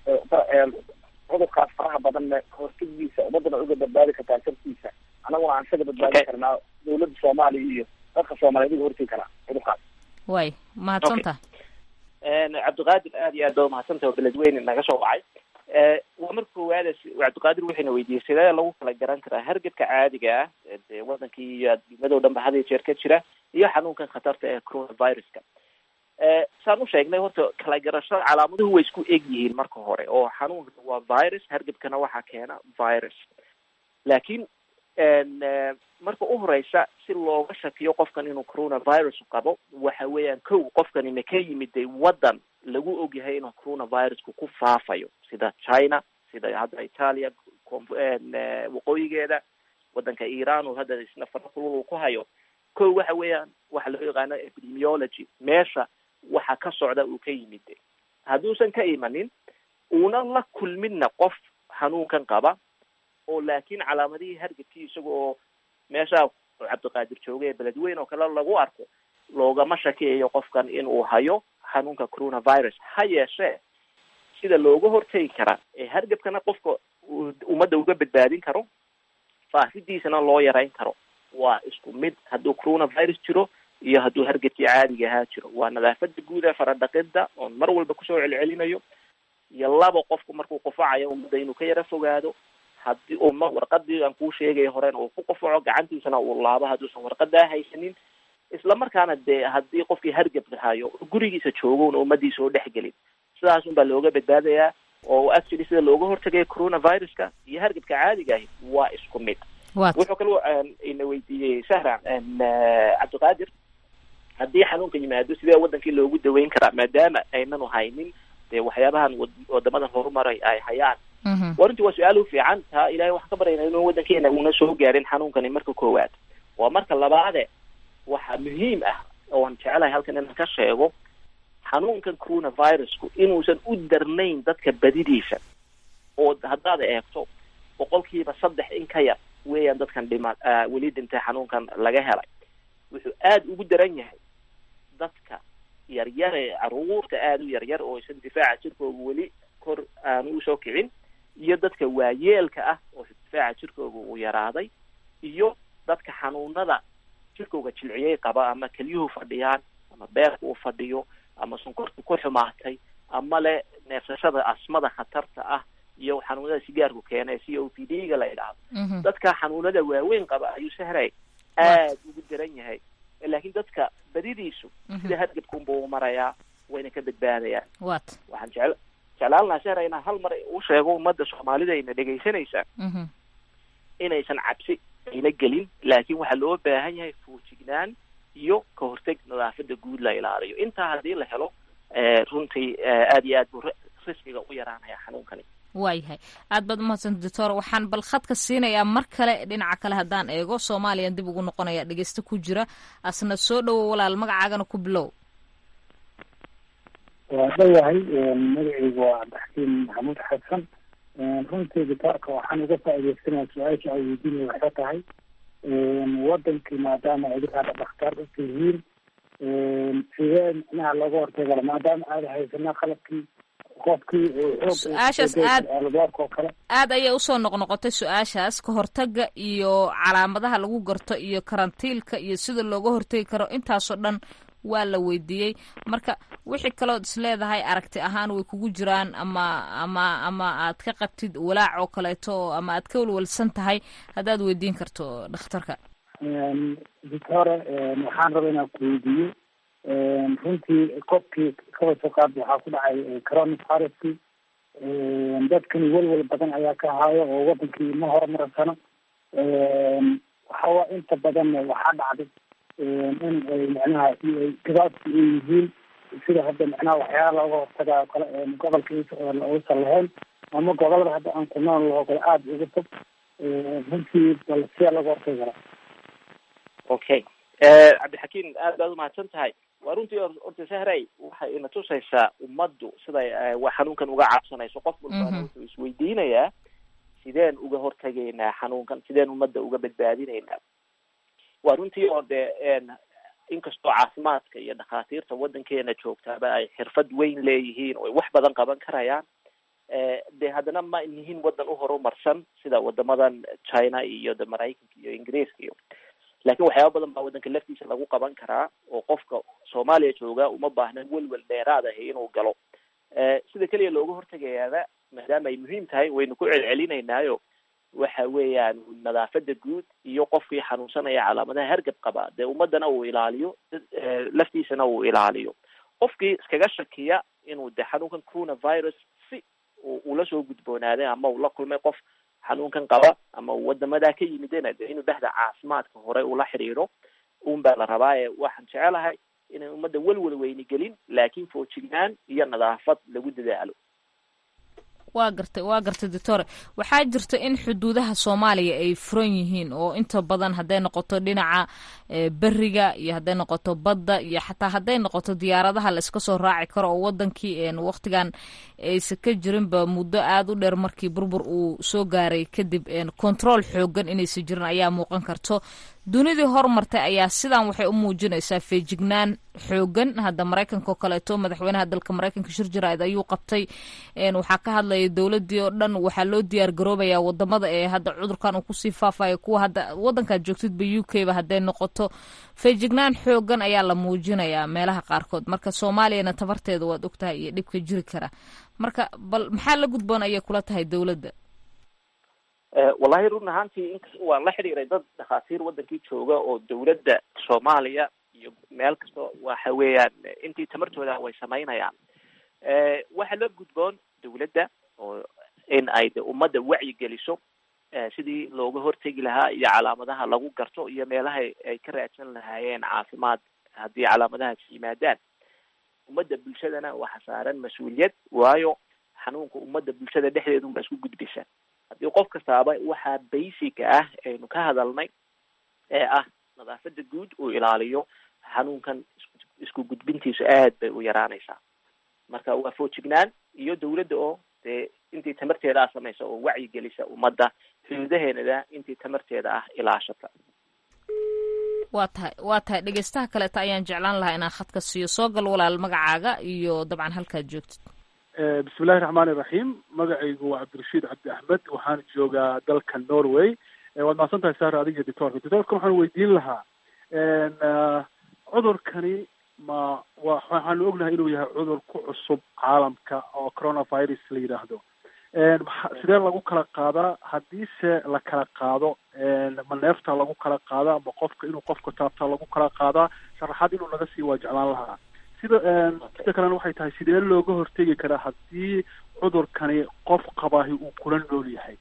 cudurkaas faraha badanna kahortegiisa ummadana uga badbaadi kartaa shartiisa anaguna aan isaga badbaadi karnaa dawladda soomaaliya iyo dadka soomaaliyeed uga hortegi karaa cudurkaas way mahadsantaha cabdiqaadir aad iyo aad baa umahadsantaha oo beledweyne naga soo wacay waa marka koowaad cabdiqaadir waxayna weydiiyey sidee lagu kala garan karaa hargebka caadiga ah dee wadankii iyo adduunyado dhan ba had iyo jeer ka jira iyo xanuunkan khatarta ee coronaviruska saan u sheegnay horta kala garashada calaamaduhu way isku eg yihiin marka hore oo xanuunka waa virus hargebkana waxaa keena virus laakiin marka u horeysa si looga shakiyo qofkan inuu coronavirus qabo waxa weeyaan kow qofkani ma ka yimiday waddan lagu ogyahay inuu coronavirusku ku faafayo sida china sida hadda italia waqooyigeeda waddanka iran oo hadda isna farakulul uu ku hayo kow waxa weeyaan waxa loo yaqaano epidemiology meesha waxa ka socda uu ka yimid hadduusan ka imanin uuna la kulminna qof xanuunkan qaba oo laakiin calaamadihii hargebkii isaga oo meesha cabdiqaadir jooga ee beledweyn oo kale lagu arko loogama shakiyayo qofkan in uu hayo xanuunka coronavirus ha yeeshee sida looga hortegi karaa ee hargebkana qofka ummadda uga badbaadin karo faafidiisana loo yarayn karo waa isku mid hadduu coronavirus jiro iyo hadduu hargabkii caadiga ahaa jiro waa nadaafada guud ee faradhaqida oon mar walba kusoo celcelinayo iyo laba qofku markuu qufacayo ummadda inuu ka yara fogaado haddii uu ma warqadii aan kuu sheegay horena uu ku qufaco gacantiisana uu laabo hadduusan warqadaa haysanin isla markaana dee haddii qofkii hargab hayo gurigiisa joogo una ummadiisa oo dhexgelin sidaas un baa looga badbaadayaa oo actually sida looga hortagaya coronaviruska iyo hargabka caadiga ahi waa isku mid wuxuu kaloo ina weydiiyey sahra cabdiqaadir haddii xanuunka yimaado sidee wadankii loogu daweyn karaa maadaama aynanu haynin dee waxyaabahan wadamadan horumaray ay hayaan wa runtii waa su-aal u fiican taa ilahay waxaan ka baryayna inuu wadankeena una soo gaarin xanuunkani marka koowaad waa marka labaade waxaa muhiim ah oan jecelahay halkan inaan ka sheego xanuunkan coronavirusku inuusan u darnayn dadka badidiisa oo haddaad eegto boqolkiiba saddex in ka yar weeyaan dadkan dhima weli dhintay xanuunkan laga helay wuxuu aada ugu daran yahay dadka yaryar ee caruurta aada u yaryar oo isan difaaca jirkooga weli kor aanu usoo kicin iyo dadka waayeelka ah oo difaaca jirkooga uu yaraaday iyo dadka xanuunada jirkooga jilciyey qaba ama kelyuhu fadhiyaan ama beerka uu fadhiyo ama sonkorta ku xumaatay ama le neefsashada asmada khatarta ah iyo xanuunada sigaarku keena ee c o p d ga la idhaahdo dadka xanuunada waaweyn qaba ayuu sahray aada ugu daran yahay laakiin dadka badidiisu sida hargabkunbuu marayaa wayna ka badbaadayaan wat waxaan jecel jeclaan lahaa sahra inaan hal mar u sheego ummadda soomaalida ayna dhegaysanaysaa inaysan cabsi ayna gelin laakiin waxaa loo baahan yahay fuujignaan iyo ka horteg nadaafada guud la ilaaliyo intaa haddii la helo runtii aada iyo aad buu riskiga u yaraanaya xanuunkani waayahay aad baad umahadsan doctor waxaan bal khadka siinayaa mar kale dhinaca kale haddaan eego soomaaliyan dib ugu noqonaya dhegeysta ku jira asna soo dhowo walaal magacaagana ku bilow waa dhawahay magacaygu waa cabdixakiim maxamuud xasan runtii doctoorka waxaan uga faaideysanaya su-aasha ay weydiinaya waxay tahay wadankii maadaama idinkaada dhakhtaar u tihiin sidee micnaha looga hortagala maadaama aada haysanaa qalabkii qofkii su-aashaas aad albaabka oo kale aad ayay usoo noqnoqotay su-aashaas ka hortaga iyo calaamadaha lagu garto iyo karantiilka iyo sida looga hortagi karo intaasoo dhan waa la weydiiyey marka wixii kalood isleedahay aragti ahaan way kugu jiraan ama ama ama aad ka qabtid walaac oo kaleeto ama aad ka walwalsan tahay haddaad weydiin karto dhakhtarka doctore waxaan raba inaan ku weydiiyo runtii qofkii kaba soo qaad waxaa ku dhacay coronaviruskii dadkani welwel badan ayaa ka haayo oo wadankii ma horumarsano waxawa inta badan waxaa dhacday in ay micnaha gabaabki ay yihiin sida hadda micnaha waxyaala looga hortaga o kale gobolka uusan lahayn ama gobolada hadda aan ku nool laho kale aada uga fog runtii bal sidaa looga hortagi karaa okay cabdixakiim aad baad umahadsan tahay waa runtii orta sahray waxay ina tusaysaa ummaddu siday wa xanuunkan uga cabsanayso qof walbana wuxuu isweydiinayaa sideen uga hortagaynaa xanuunkan sideen ummadda uga badbaadinaynaa waa runtii oo dee inkastoo caafimaadka iyo dhakhaatiirta waddankeena joogtaaba ay xirfad weyn leeyihiin oo ay wax badan qaban karayaan de haddana ma nihin waddan u horumarsan sida wadamadan china iyo de maraykanka iyo ingiriiska iyo laakiin waxyaaba badan baa waddanka laftiisa lagu qaban karaa oo qofka soomaaliya jooga uma baahna welwel dheeraad ahi inuu galo sida keliya looga hortagayaaba maadaama ay muhiim tahay waynu ku celcelinaynaayo waxa weeyaan nadaafada guud iyo qofkii xanuunsanaya calaamadaha hargab qaba dee ummadana uu ilaaliyo laftiisana uu ilaaliyo qofkii iskaga shakiya inuu de xanuunkan coronavirus si ula soo gudboonaaday ama uu la kulmay qof xanuunkan qaba ama uu wadamadaa ka yimidena de inuu bahda caafimaadka hore ula xiriiro un baa la rabaa ee waxaan jecelahay inay ummadda welwel weyni gelin laakiin foojignaan iyo nadaafad lagu dadaalo waa gartay waa gartay doctore waxaa jirta in xuduudaha soomaaliya ay furan yihiin oo inta badan hadday noqoto dhinaca beriga iyo hadday noqoto badda iyo xataa hadday noqoto diyaaradaha la iska soo raaci karo oo wadankii waqtigan aysa ka jirinba muddo aada u dheer markii burbur uu soo gaaray kadib control xoogan inaysa jirin ayaa muuqan karto dunidii horumartay ayaa sidan waxay u muujinaysaa feejignaan xoogan hadda maraykanka oo kaleeto madaxweynaha dalka maraykanka shir jaraa'id ayuu qabtay waxaa ka hadlaya dowladii oo dhan waxaa loo diyaar garoobayaa wadamada ee hadda cudurkan uu kusii faafayo kuwa hadda wadankaad joogtidba u k ba hadday noqoto feejignaan xoogan ayaa la muujinayaa meelaha qaarkood marka soomaaliyana tabarteeda waad ogtahay iyo dhibka jiri kara marka bal maxaa la gudboon ayay kula tahay dowladda wallahi run ahaantii waan la xidhiiray dad dhakhaatiir wadankii jooga oo dowladda soomaaliya iyo meel kasta waxa weeyaan intii tamartooda way samaynayaan waxaa la gudboon dowladda oo in ay de ummadda wacyi geliso sidii looga hortegi lahaa iyo calaamadaha lagu garto iyo meelaha ay ka raadsan lahaayeen caafimaad haddii calaamadahaas yimaadaan ummadda bulshadana waxa saaran mas-uuliyad waayo xanuunka ummadda bulshada dhexdeedun baa isku gudbisa haddii qof kastaaba waxaa basica ah aynu ka hadalnay ee ah nadaafada guud uu ilaaliyo xanuunkan isku gudbintiisu aad bay u yaraanaysaa marka waa foojignaan iyo dowladda oo dee intii tamarteeda ah samaysa oo wacyi gelisa ummadda xuduudaheenada intii tamarteeda ah ilaashata waa tahay waa tahay dhegeystaha kaleeta ayaan jeclaan lahaa inaan khadka siiyo soo gal walaal magacaaga iyo dabcan halkaad joogtid bismillahi raxmaani iraxiim magacaygu waa cabdirashiid cabdi axmed waxaan joogaa dalka norway waad mahadsan tahay saar adiga doctorka doctorka waxaan weydiin lahaa cudurkani ma wa waxaanu ognahay inuu yahay cudur ku cusub caalamka oo coronavirus la yidhaahdo sidee lagu kala qaadaa haddiise la kala qaado ma neefta lagu kala qaadaa ma qofka inuu qofka taabtaa lagu kala qaadaa sharaxaad inuu naga sii waa jeclaan lahaa sida sida kalena waxay tahay sidee looga hortegi karaa haddii cudurkani qof qabaahi uu kula nool yahay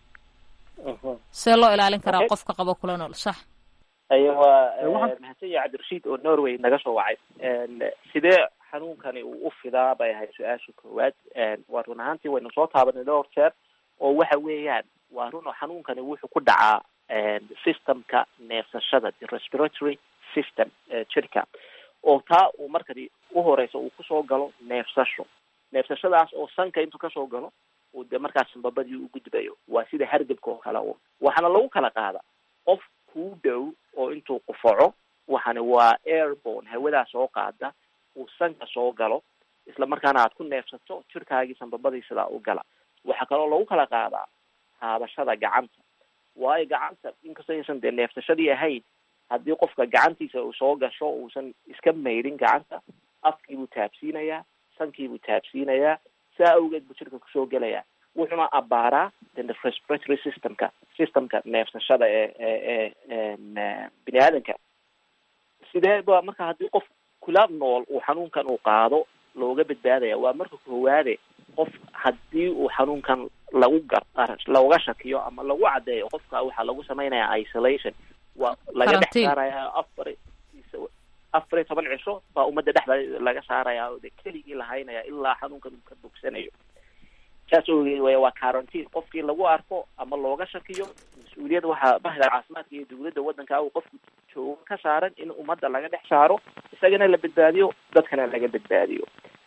see loo ilaalin karaa qofka qaba kula nool sax aya waa mahadsan yahay cabdirashiid oo norway naga soo wacay sidee xanuunkani uu u fidaa bay ahayd su-aasha koowaad waa run ahaantii waynu soo taabanay dhowr jeer oo waxa weeyaan waa run oo xanuunkani wuxuu ku dhacaa systemka neefsashada the respiratory system jirka oo taa uu markani uhoreysa uu kusoo galo neefsasho neefsashadaas oo sanka intuu kasoo galo uu de markaas sanbabadii u gudbayo waa sida hargebka oo kale un waxaana lagu kala qaada qof kuu dhow oo intuu qufaco waxani waa airborne hawadaa soo qaada uu sanka soo galo isla markaana aad ku neefsato jirkaagii sanbabadii sidaa u gala waxaa kaloo lagu kala qaadaa taabashada gacanta waayo gacanta inkastoo aysan dee neefsashadii ahayn haddii qofka gacantiisa uu soo gasho uusan iska maydhin gacanta afkiibuu taabsiinayaa sankiibuu taabsiinayaa saa awgeed buu jirka kusoo gelayaa wuxuuna abaaraa the respiratory systemka systemka neefsashada ee ee ee bini aadanka sidee ba marka haddii qof kula nool uu xanuunkan uu qaado looga badbaadaya waa marka koowaade qof haddii uu xanuunkan lagu gar looga shakiyo ama lagu caddeeyo qofka waxaa lagu sameynaya isolation waa laga dhex saaraya afar afar iyo toban cisho baa ummadda dhexda laga saaraya oo de keligii lahaynaya ilaa xanuunkan uu ka bogsanayo saas ogeed way waa quarantine qofkii lagu arko ama looga shakiyo mas-uuliyad waxaa bahda caafimaadka iyo dowladda waddanka uu qofku joogo ka saaran in ummadda laga dhex saaro isagana la badbaadiyo dadkana laga badbaadiyo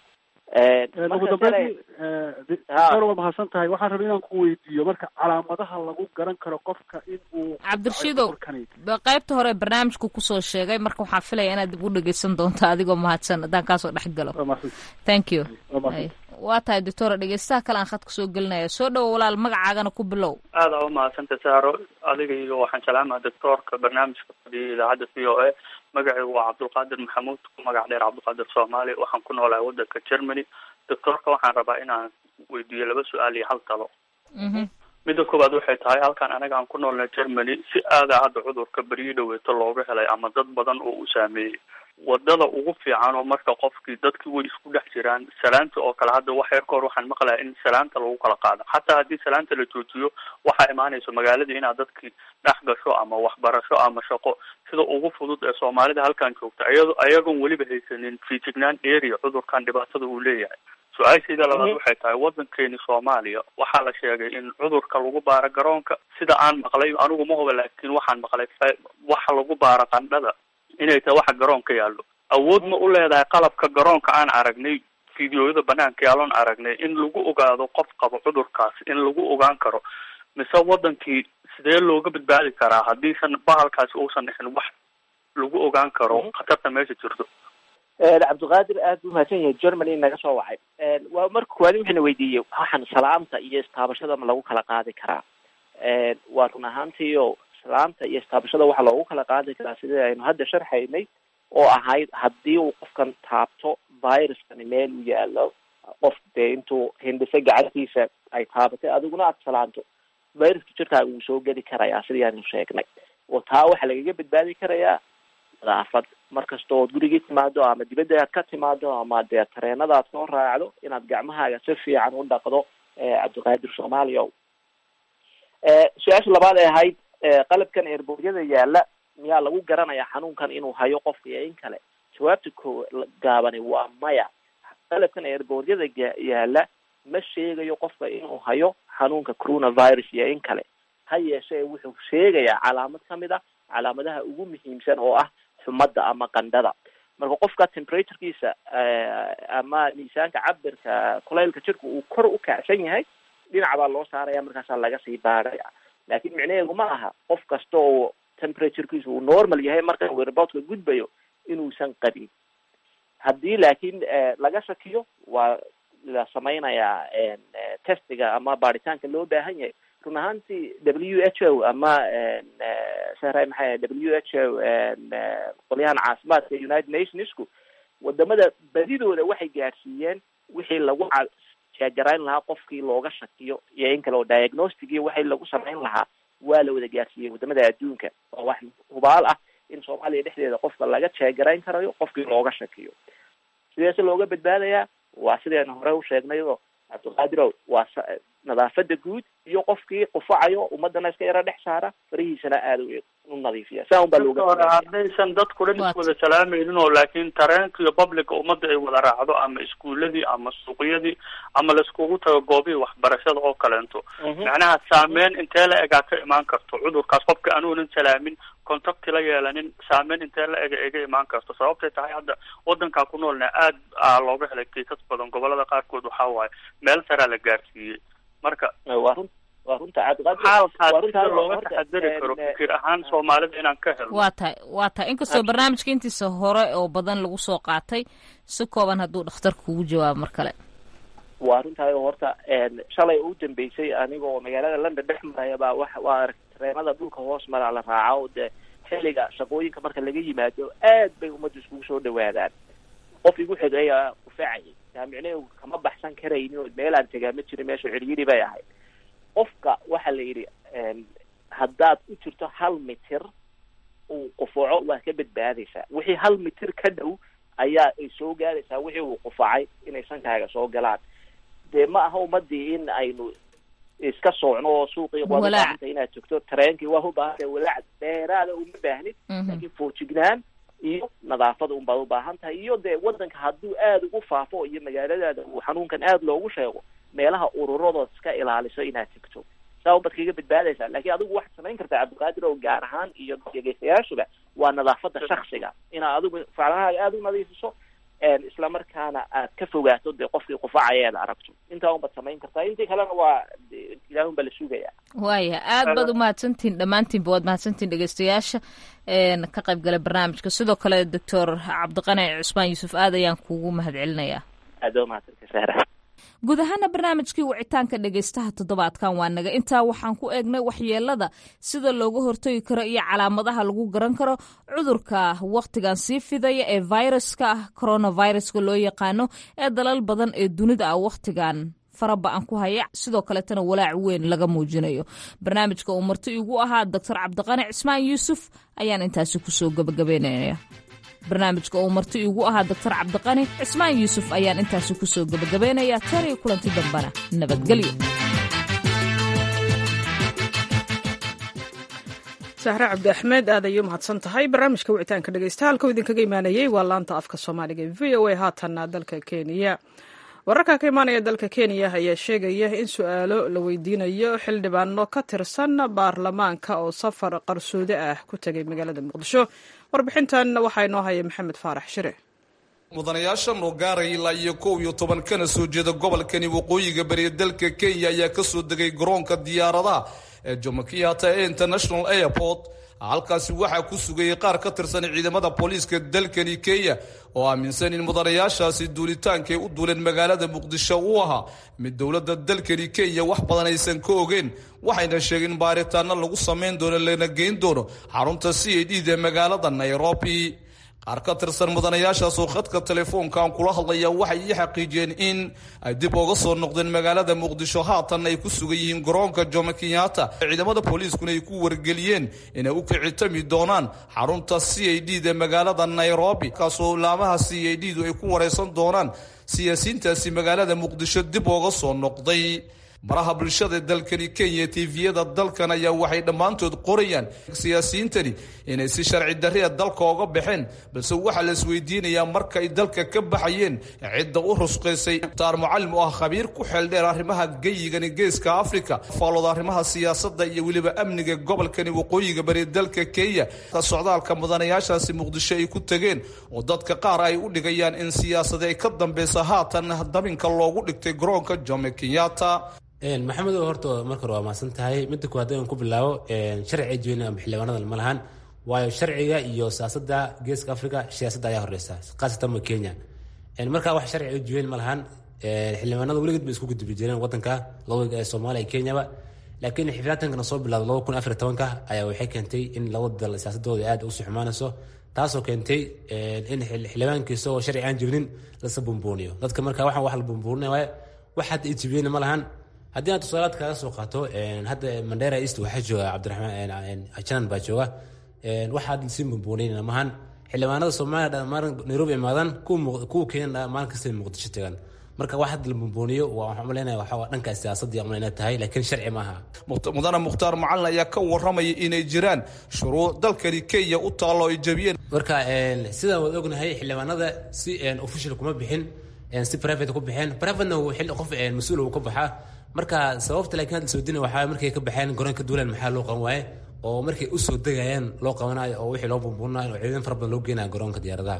ugu dambeyntii doctor waa mahadsan tahay waxaan rabay inaan ku weydiiyo marka calaamadaha lagu garan karo qofka in uu cabdirashiidow qaybta hore barnaamijku kusoo sheegay marka waxaan filaya inaad dib u dhegeysan doonto adigoo mahadsan haddaan kaasoo dhex galo thank you waa tahay doctora dhegeystaha kale aan khadka soo gelinaya soo dhowo walaal magacaagana ku bilow aada u mahadsanta saaro adiga iyo waxaan jeclaamaha doctoorka barnaamijka fadhiya idaacadda v o a magacaygu waa cabdulqaadir maxamuud ku magac dheer cabdulqaadir soomaali waxaan ku noolahay waddanka germany doctoorka waxaan rabaa inaan weydiiyo laba su-aal iyo hal talo midda koowaad waxay tahay halkan anaga aan ku noolnay germany si aada hadda cudurka beriyo dhaweeto looga helay ama dad badan oo u saameeyey wadada ugu fiican oo marka qofkii dadkii way isku dhex jiraan salaanta oo kale hadda wax yar ka hor waxaan maqlaya in salaanta lagu kala qaado xataa haddii salaanta la joojiyo waxaa imaanayso magaaladii inaad dadkii dhex gasho ama waxbarasho ama shaqo sida ugu fudud ee soomaalida halkan joogta iyado ayagoon weliba haysanin feejignaan area cudurkan dhibaatada uu leeyahay su-aashayda labaad waxay tahay waddankeeni soomaaliya waxaa la sheegay in cudurka lagu baaro garoonka sida aan maqlay anigu ma huba laakiin waxaan maqlay waxa lagu baaro qandhada inay tahay waxa garoonka yaallo awood ma u leedahay qalabka garoonka aan aragnay fideoyada banaanka yaalloon aragnay in lagu ogaado qof qabo cudurkaas in lagu ogaan karo mise waddankii sidee looga badbaadi karaa haddiisan bahalkaasi uusan dhixin wax lagu ogaan karo khatarta meesha jirto cabdiqaadir aad buu mahadsan yahay germany naga soo wacay waa marka koowaadi wuxuuna weydiiyey waxaan salaamta iyo istaabashada ma lagu kala qaadi karaa waa run ahaantiio salaamta iyo istaabashada waxaa loogu kala qaadi karaa sidii aynu hadda sharxaynay oo ahayd haddii uu qofkan taabto viruskani meel u yaalo qof dee intuu hindhiso gacantiisa ay taabatay adiguna aada salaanto viruska jirkaaga wuu soo geli karayaa sidii aanu sheegnay oo taa waxaa lagaga badbaadi karayaa nadaafad markasta ood gurigii timaado ama dibadda aad ka timaado ama dee tareenada aad soo raacdo inaad gacmahaaga si fiican u dhaqdo cabdiqaadir soomaaliya o su-aasha labaad ee ahayd qalabkan eerboodyada yaala miyaa lagu garanayaa xanuunkan inuu hayo qofka iyo in kale jawaabta ko gaabani waa maya qalabkan eerboodyada yaala ma sheegayo qofka inuu hayo xanuunka coronavirus iyo in kale ha yeeshee wuxuu sheegayaa calaamad kamid a calaamadaha ugu muhiimsan oo ah xumadda ama qandhada marka qofka temperaturekiisa ama miisaanka cabirka kulaylka jirka uu kor u kacsan yahay dhinac baa loo saaraya markaasaa laga sii baaraya laakin micnaheedu ma aha qof kasta oo temperaturekiisa uu normal yahay marka uu reportka gudbayo inuusan qabin haddii laakiin laga shakiyo waa la samaynayaa testiga ama baaritaanka loo baahan yahay run ahaantii w h o ama sahray maxay w h o qolyahan caafimaadka united nationsku wadamada badidooda waxay gaadhsiiyeen wixii lagu jeegarayn lahaa qofkii looga shakiyo iyo in kale oo diagnostic waxay lagu samayn lahaa waa la wada gaadhsiiyey wadamada adduunka oo wax hubaal ah in soomaaliya dhexdeeda qofka laga jeegarayn karayo qofkii looga shakiyo sideese looga badbaadayaa waa sidaynu hore u sheegnay oo cabdiqaadirow waa nadaafada guud iyo qofkii qufacayo ummadana iska yaro dhex saara farihiisana aada u nadiifiya saa un baa looga hore haddaysan dadku dhan is wada salaamaynin oo laakiin tareenka iyo publica ummadda ay wada raacdo ama iskuuladii ama suuqyadii ama laiskugu tago goobihii waxbarashada oo kaleento macnaha saameyn intee la egaa ka imaan karto cudurkaas qofka anuunan salaamin contacti la yeelanin saameyn intee la ega iga imaan karto sababtay tahay hadda wadankaa ku noolna aad a looga helay kiisas badan gobolada qaarkood waxaa waaye meel saraa la gaarsiiyey marka waa run waa runta xaalkaas sida looga taxadari karo fikir ahaan soomaalida inaan ka helno waa tahay waa tahay inkastoo barnaamijka intiisa hore oo badan lagu soo qaatay si kooban hadduu dhakhtarka kugu jawaabo mar kale waa runtahay oo horta shalay u dambeysay aniga oo magaalada london dhex maraya baa wa waa arag tareenada dhulka hoos maraa la raaca oo dee xilliga shaqooyinka marka laga yimaado aad bay ummadda iskugu soo dhawaadaan qof igu xigaya ufacayay taa micnaheedu kama baxsan karaynin oo meelaan tegaa ma jirin meesha ciryiri bay ahayd qofka waxaa la yidhi haddaad u jirto hal mitir uu qufaco waa ka badbaadaysaa wixii hal mitir ka dhow ayaa ay soo gaadaysaa wixii uu qufacay inay sankaaga soo galaan dee ma aha ummadii in aynu iska soocno oo suuqii waad ubaahantay inaad togto tareenkii waa ubaahantay walaac dheeraada uma baahnid laakiin foojignaan iyo nadaafada un baad ubaahan tahay iyo dee wadanka hadduu aada ugu faafo iyo magaaladaada uu xanuunkan aada loogu sheego meelaha ururadood iska ilaaliso inaad tegto saa unbaad kaga badbaadaysaa laakiin adigu waxaad samayn kartaa cabdiqaadir oo gaar ahaan iyo dhegeystayaashuba waa nadaafada shaksiga inaad adigu faclahaaga aada u nadiifiso isla markaana aad ka fogaato dee qofkii qufacaya aad aragto intaa unbaad samayn kartaa intii kalena waa ilaah unbaa la sugaya waaya aad baad umahadsantihin dhammaantiinba waad mahadsantihin dhegeystayaasha ka qayb galay barnaamijka sidoo kale doctor cabdiqani cusmaan yuusuf aad ayaan kugu mahad celinayaa aad waa mahadsanta sahra guud ahaana barnaamijkii wicitaanka dhegaystaha toddobaadkan waa naga intaa waxaan ku eegnay waxyeelada sida looga hortagi karo iyo calaamadaha lagu garan karo cudurka wakhtigan sii fidaya ee viruska ah coronaviruska loo yaqaano ee dalal badan ee dunida ah wakhtigan faraba-an ku haya sidoo kaleetana walaac weyn laga muujinayo barnaamijka uu marti igu ahaa doctor cabdiqani cismaan yuusuf ayaan intaasi kusoo gabagabeynaya barnaamijka uu marti iigu ahaa doctor cabdiqani cismaan yuusuf ayaan intaasi kusoo gebagabeynayaa tan iyo kulanti dambana nabadgelyo sahre cabdi axmed aad ayay u mahadsan tahay barnaamijka wicitaanka dhegeysta halkau idinkaga imaanayey waa laanta afka soomaaliga e v o a haatanna dalka kenya wararka ka imaanaya dalka kenya ayaa sheegaya in su-aalo la weydiinayo xildhibaano ka tirsan baarlamaanka oo safar qarsoodi ah ku tegay magaalada muqdisho warbixintan waxaa inoo haya maxamed faarax shire mudanayaashan oo gaaraya ilaa iyo kow iyo toban kana soo jeeda gobolkani waqooyiga bariya dalka kenya ayaa kasoo degay garoonka diyaaradaha ee jomo kenyatta ee international airport halkaasi waxaa ku sugayay qaar ka tirsan ciidamada booliiska dalkani kenya oo aaminsan in mudanayaashaasi duulitaankay u duuleen magaalada muqdisho uu ahaa mid dowladda dalkani kenya wax badan aysan ka ogeen waxayna sheegeen in baaritaano lagu samayn doono lana geyn doono xarunta c a d da magaalada nairobi qaar ka tirsan mudanayaashaasoo khadka telefoonkan kula hadlaya waxay ii xaqiijiyeen in ay dib uga soo noqdeen magaalada muqdisho haatan ay ku sugan yihiin garoonka jomo kenyatta ciidamada booliiskuna ay ku wargeliyeen inay u kicitami doonaan xarunta c a d da magaalada nairobi kaasoo laamaha c a d du ay ku wareysan doonaan siyaasiyiintaasi magaalada muqdisho dib uga soo noqday maraha bulshada dalkani kenya tviyada dalkan ayaa waxay dhammaantood qorayaan siyaasiyiintani inay si sharci darria dalka oga baxeen balse waxaa la isweydiinayaa markay dalka ka baxayeen cidda u rusqaysay taar mucalim oo ah khabiir ku xeeldheer arrimaha geyigani geeska africa faalooda arrimaha siyaasadda iyo weliba amniga gobolkani waqooyiga bari dalka kenya socdaalka mudanayaashaasi muqdisho ay ku tegeen oo dadka qaar ay u dhigayaan in siyaasadi ay ka dambeysa haatan dabinka loogu dhigtay garoonka jomo kenyatta maxamedow horta marka hore waa mahadsan tahay midda kuwaad aan ku bilaabo sharci jooyna ama xildhibaanada ma lahan waayo sharciga iyo siyaasadda geeska africa siyaasadda ayaa horeysa khaasatan ma kenya marka wax sharci jooyn ma lahan xildhibaanada weligeed bay isku gudbi jireen wadanka labada soomaaliya iyo kenyaba laakiin xiflaatankana soo bilaado laba kun afar tobanka ayaa waxay keentay in labada dal siyaasadooda aad usu xumaanayso taasoo keentay in xildhibaankiisa oo sharci aan jirnin lasa bumbuuniyo dadka marka waxaan wax la bumbuurinaya waaye wax hadda ijibiyeyna ma lahan haddii aan tusaalaad kaaga soo qaato hadda mandera east waxaa jooga cabdiraxmaan janan baa jooga waxa hadda sii bumbuunaynana maahan xildhibaanada soomaaliya dhammaan nairobi imaadaan kuwa kenya maalin kasta muqdisho tagaan marka wax hadda la bumbuuniyo waxaan umaleynaya waxaa dhanka siyaasadii umaleyn inay tahay laakiin sharci maaha mudane mukhtaar macalin ayaa ka waramaya inay jiraan shuruuc dalkani kenya u taallo ay jabiyeen marka sidaan waad ognahay xildhibaanada si official kuma bixin si private ku bixeen privatena qof mas-uul uu ka baxaa marka sababta laakiin hadda soodina waxaa markay ka baxeen garoonka duulan maxaa loo qaban waaye oo markay usoo degayaan loo qabanayo oo wixii loo bumbuunayo oo ciidan fara badan loo geenaya garoonka diyaaradaha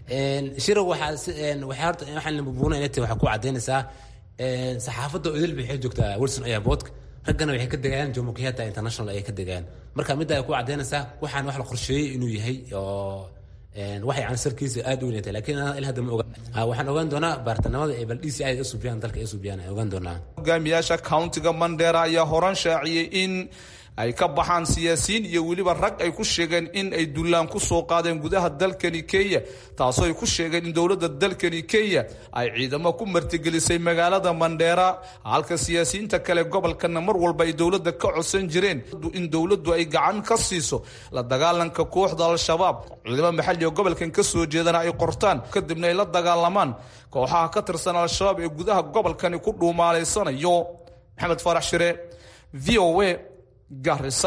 shirag waxaa waxaa horta waxaan la bumbuunaya inay tahay waxaa ku cadaynaysaa saxaafadda odil waxay joogtaa wilson airport raggana waxay ka degayaan jomo kenyatta international ayay ka degayaan marka midda ay ku cadaynaysaa waxaan wax la qorsheeyey inuu yahay oo wax yani sarkiisa aad u weynatay laakiin ilaa hadda ma oga waxaan ogaan doonaa baartanimada ee bal d c i usubiyaan dalka ay usubiyaan ay ogaan doonaa hogaamiyaasha countiga mandera ayaa horan shaaciyey in ay ka baxaan siyaasiyiin iyo weliba rag ay ku sheegeen in ay dullaan ku soo qaadeen gudaha dalkani kenya taasoo ay ku sheegeen in dowladda dalkani kenya ay ciidamo ku martigelisay magaalada mandheera halka siyaasiyiinta kale gobolkana mar walba ay dowladda ka codsan jireen in dowladdu ay gacan ka siiso la dagaalanka kooxda al-shabaab ciidamo maxalli oo gobolkan ka soo jeedana ay qortaan kadibna ay la dagaalamaan kooxaha ka tirsan al-shabaab ee gudaha gobolkani ku dhuumaalaysanayo maxamed faarax shire v o a garissa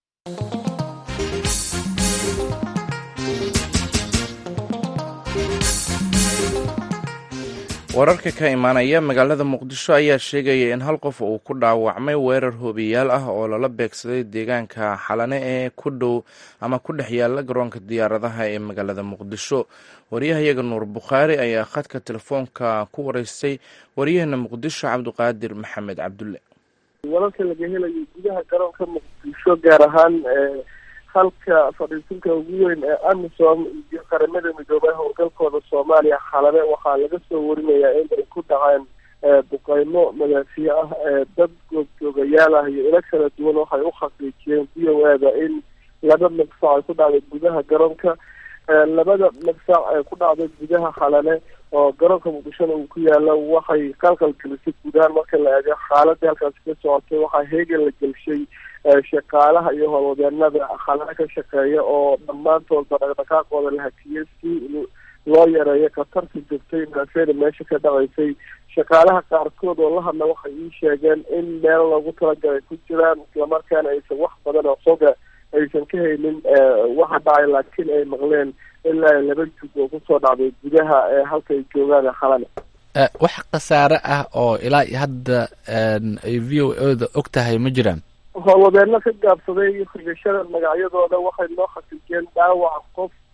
wararka ka imaanaya magaalada muqdisho ayaa sheegaya in hal qof uu ku dhaawacmay weerar hoobiyaal ah oo lala beegsaday deegaanka xalane ee ku dhow ama ku dhex yaala garoonka diyaaradaha ee magaalada muqdisho waryahayaga nuur bukhaari ayaa khadka telefoonka ku wareystay waryaheena muqdisho cabdiqaadir maxamed cabdulle wararka laga helayo gudaha garoonka muqdisho gaar ahaan halka fadhiisinka ugu weyn ee amisom iyo qaramada midoobay howlgalkooda soomaaliya xalale waxaa laga soo warinayaa in ay ku dhaceen duqeymo madaafiye ah dad goobjoogayaal ah iyo ilo kala duwan waxay u xaqiijiyeen v o eda in laba magsac ay ku dhacday gudaha garoonka labada magsac ee ku dhacday gudaha xalale oo garoonka muqdishona uu ku yaalo waxay qalqal gelisay gudahaan marka la eego xaaladii halkaasi ka socotay waxaa heegan la gelshay shaqaalaha iyo howlwadeenada xalale ka shaqeeya oo dhammaantoodba dhaqdhaqaaqooda la hakiyey si loo yareeyo khatarta joogtay maafeeda meesha ka dhacaysay shaqaalaha qaarkood oo la hadla waxay ii sheegeen in meel loogu talagalay ku jiraan islamarkaana aysan wax badan oo xoga aysan ka haynin waxa dhacay laakiin ay maqleen ilaa laba jug oo kusoo dhacday gudaha ee halka ay joogaan xalale wax khasaare ah oo ilaa iyo hadda ay v o oda og tahay ma jiraan howlwadeeno ka gaabsaday xigashada magacyadooda waxay noo xaqiijiyeen dhaawac qof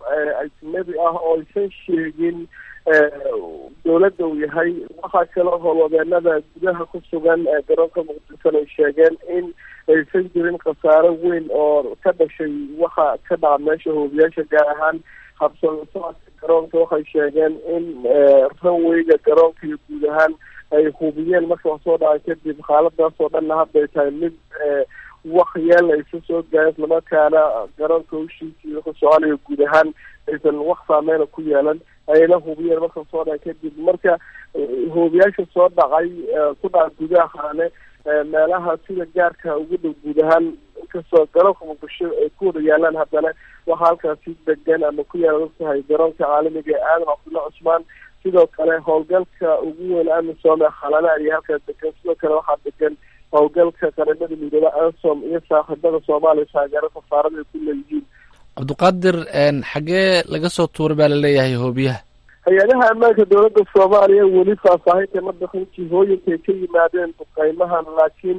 ajnabi ah oo aysan sheegin dowladda uu yahay waxaa kaloo howlwadeenada gudaha ku sugan garoonka muqdishona ay sheegeen in aysan jirin khasaaro weyn oo ka dhashay waxa ka dhaca meesha hoobiyaasha gaar ahaan habsooda socodka garoonka waxay sheegeen in ranweyga garoonka iyo guud ahaan ay hubiyeen marka wax soo dhaca kadib xaaladaas oo dhanna hadda ay tahay mid wax yeel aysa soo gaaren islamarkaana garoonka hushiisa iyo ku soconayo guud ahaan aysan wax saameyna ku yeelan ayna hubiyeen marka soo dhaca kadib marka hoobiyaasha soo dhacay ku dhaca gudaha haane meelaha sida gaarka ugu dhow guud ahaan inkastoo garoonka muqdisho ay ku wada yaalaan haddana waxaa halkaasi degan ama ku yaala ogtahay garoonka caalamiga ee aadan cabdulla cusmaan sidoo kale howlgalka ugu weyn amisom ee khalana ayaa halkaas degan sidoo kale waxaa degan howlgalka qaramada midoobe ansom iyo saaxiibada soomaaliya taageero safaarada ay ku leeyihiin cabdiqaadir xaggee laga soo tuuray baa laleeyahay hoobiyaha hay-adaha ammaanka dowladda soomaaliya weli faahfaahinta ma bixin jihooyinkay ka yimaadeen duqeymahan laakiin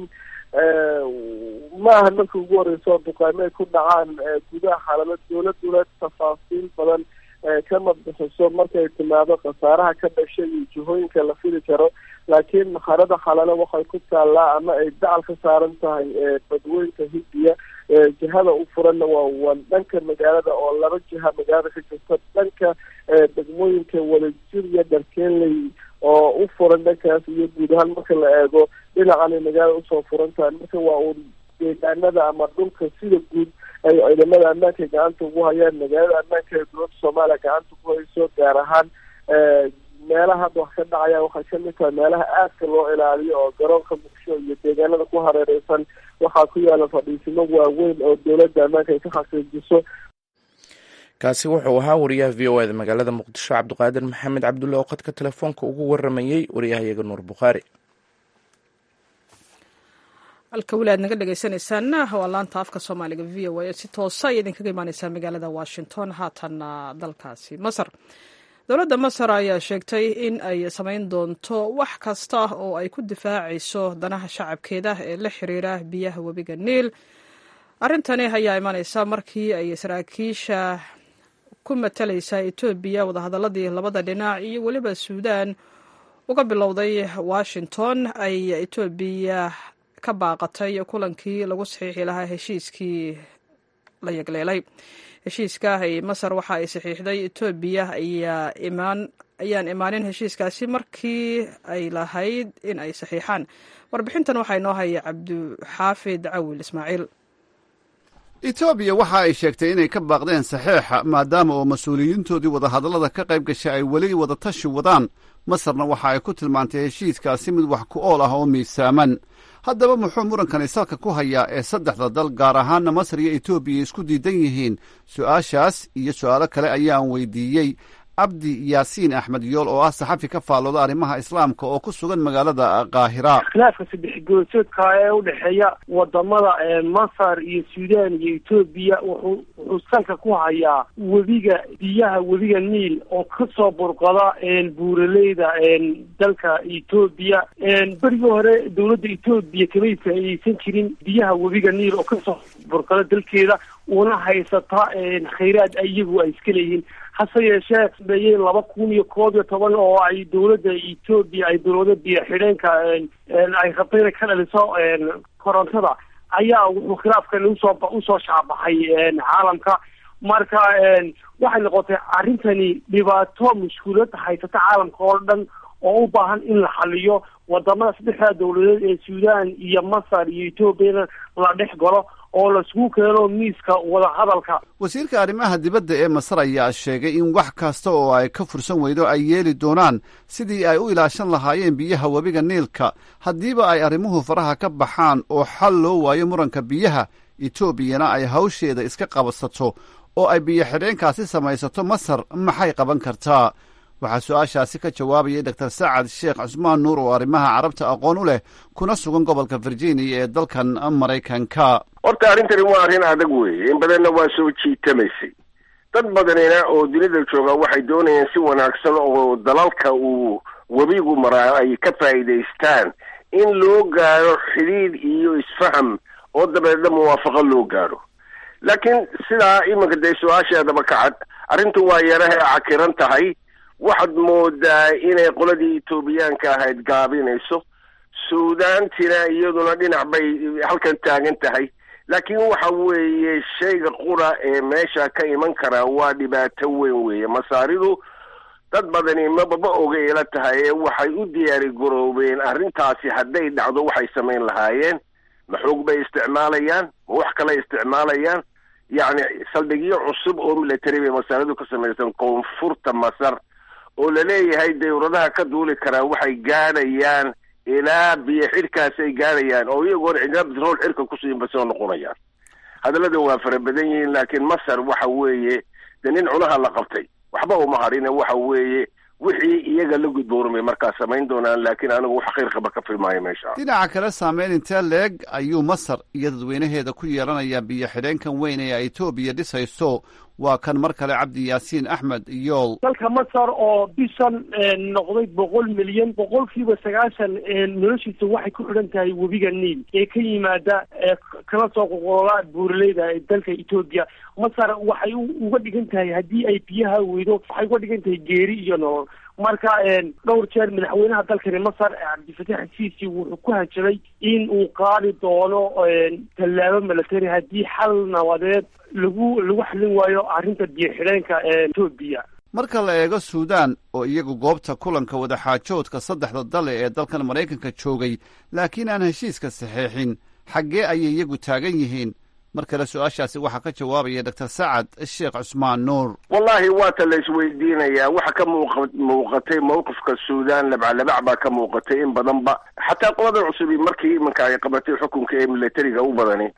ma ahan markii ugu horeysa oo duqeymo ay ku dhacaan gudaha xaalado dowladuna tafaasiil badan kama bixiso markay timaado khasaaraha ka dhashay iyo jihooyinka la fili karo laakiin maxarada xalale waxay ku taallaa ama ay dacal ka saaran tahay badweynka hindiya jihada u furanna waa waa dhanka magaalada oo laba jiha magaalada ka jirta dhanka degmooyinka wadajir iyo dharkeenley oo u furan dhankaas iyo guud ahaan marka la eego dhinacanay magaalada usoo furan tahay marka waa uun deegaanada ama dhulka sida guud ay ciidamada ammaanka gacanta ugu hayaan magaalada ammaanka ee dowladda soomaaliya gacanta ku hayso gaar ahaan meelaha hadda wax ka dhacaya waxay kamid tahay meelaha aadka loo ilaaliyo oo garoonka muqdisho iyo deegaanada ku hareereysan waxaa ku yaala fadhiisimo waaweyn oo dowladda ammaanka ay ka xaqiijiso kaasi wuxuu ahaa wariyaha v o eda magaalada muqdisho cabdiqaadir maxamed cabdulle oo khadka telefoonka ugu waramayey wariyahayaga nuur bukhaari halka weli aad naga dhegeysaneysaan waa laanta afka soomaaliga v o a si toosa ay idinkaga imaaneysaa magaalada washington haatanna dalkaasi masar dowladda masar ayaa sheegtay in ay samayn doonto wax kasta oo ay ku difaacayso danaha shacabkeeda ee la xiriira biyaha webiga niil arrintani ayaa imaneysa markii ay saraakiisha ku matalaysa etoobiya wadahadaladii labada dhinac iyo weliba suudaan uga bilowday washington ay etoobiya ka baaqatay kulankii lagu saxiixi lahaa heshiiskii la yegleelay heshiiska ay masar waxa ay saxiixday etoobiya ayaa imaan ayaan imaanin heshiiskaasi markii ay lahayd in ay saxiixaan warbixintan waxaa inoo haya cabdixaafid cawil ismaaciil etoobiya waxa ay sheegtay inay ka baaqdeen saxeixa maadaama oo mas-uuliyiintoodii wadahadallada ka qayb gashay ay weli wadatashi wadaan masarna waxa ay ku tilmaantay heshiiskaasi mid wax ku ool ah oo miisaaman haddaba muxuu murankani salka ku hayaa ee saddexda dal gaar ahaanna masar iyo etoobiya isku diidan yihiin su'aashaas iyo su'aalo kale ayaan weydiiyey cabdi yaasiin axmed yool oo ah saxafi ka faallooda arrimaha islaamka oo ku sugan magaalada kaahira khilaafka saddex goorsoodka ee udhexeeya wadamada masar iyo suudaan iyo etoobiya wuxuu wuxuu salka ku hayaa webiga biyaha webiga niil oo kasoo burqada buuraleyda dalka etoobiya berigii hore dowladda etoobiya kamay faa'iideysan jirin biyaha webiga niil oo kasoo burqada dalkeeda una haysata khayraad iyagu ay iska leeyihiin hase yeeshee beeyey laba kun iyo koob iyo toban oo ay dowladda etoobiya ay dowlada biyo xidheenka ay rabto inay ka dhaliso korontada ayaa wuxuu khilaafkan usoo usoo shaabaxay caalamka marka waxay noqotay arrintani dhibaato mushkulad haysata caalamka oo dhan oo u baahan in la xaliyo wadamada saddexda dowladeed ee suudaan iyo masar iyo etoobiyana la dhex galo oo laisugu keeno miiska wadahadalka wasiirka arrimaha dibadda ee masar ayaa sheegay in wax kasta oo ay ka fursan weydo ay yeeli doonaan sidii ay u ilaashan lahaayeen biyaha webiga niilka haddiiba ay arrimuhu faraha ka baxaan oo xal loo waayo muranka biyaha etoobiyana ay hawsheeda iska qabsato oo ay biyo xidheenkaasi samaysato masar maxay qaban kartaa waxaa su-aashaasi ka jawaabayay doctor sacad sheekh cusmaan nuur oo arrimaha carabta aqoon u leh kuna sugan gobolka virginia ee dalkan maraykanka horta arrintani waa arrin adag weeye in badanna waa soo jiitamaysay dad badanina oo dunida jooga waxay doonayaan si wanaagsan oo dalalka uu webigu maraa ay ka faa'iidaystaan in loo gaaro xidhiidh iyo isfaham oo dabeedna muwaafaqo loo gaaro laakiin sidaa iminka dee su-aasheedaba ka cad arrintu waa yarahe cakiran tahay waxaad moodaa inay qoladii etoobiyaanka ahayd gaabinayso suudaantina iyaduna dhinac bay halkan taagan tahay laakiin waxa weeye shayga qura ee meesha ka iman karaa waa dhibaato weyn weeye masaaridu dad badani mababa oga ila tahay ee waxay u diyaari garoobeen arrintaasi hadday dhacdo waxay samayn lahaayeen ma xoog bay isticmaalayaan ma wax kale isticmaalayaan yacni saldhigyo cusub oo military bay masaaridu ka samaysan koonfurta masar oo laleeyahay dawladaha ka duuli karaa waxay gaadhayaan ilaa biyo xidhkaasi ay gaadhayaan oo iyagoona cidina bitrool xirka kusiinba soo noqonayaan hadallada waa fara badan yihiin laakiin masar waxa weeye de nin cunaha la qabtay waxba uma harine waxa weeye wixii iyaga la gudboormay markaa samayn doonaan laakiin anigu wax khayr qaba ka filmaayo meesha dhinaca kale saameyn intee leeg ayuu masar iyo dadweynaheeda ku yeelanayaa biyo xidheenkan weyn ee etoobiya dhisayso waa kan mar kale cabdi yaasiin axmed iyool dalka masar oo bishan noqday boqol milyan boqolkiiba sagaashan noloshiisa waxay ku xidhan tahay webiga niil ee ka yimaada kala soo qoqololaa buuraleyda ee dalka etoobiya masar waxay uga dhigan tahay haddii ay biyaha weydo waxay uga dhigan tahay geeri iyo nolol marka dhowr jeer madaxweynaha dalkani masar cabdifatax siisi wuxuu ku hanjabay in uu qaadi doono tallaabo milatary haddii xal nabadeed lagu lagu xalin waayo arrinta biyo xidheenka etoobiya marka la eego suudaan oo iyagu goobta kulanka wadaxaajoodka saddexda dale ee dalkan maraykanka joogay laakiin aan heshiiska saxeexin xaggee ayay iyagu taagan yihiin mar kale su-aashaasi waxaa ka jawaabaya doctor sacad sheekh cusmaan nuur wallahi waata la isweydiinayaa waxa ka muuqa muuqatay mawqifka suudaan labcalabac baa ka muuqatay in badanba xataa qoladan cusubi markii iminka ay qabatay xukunka ee militariga u badani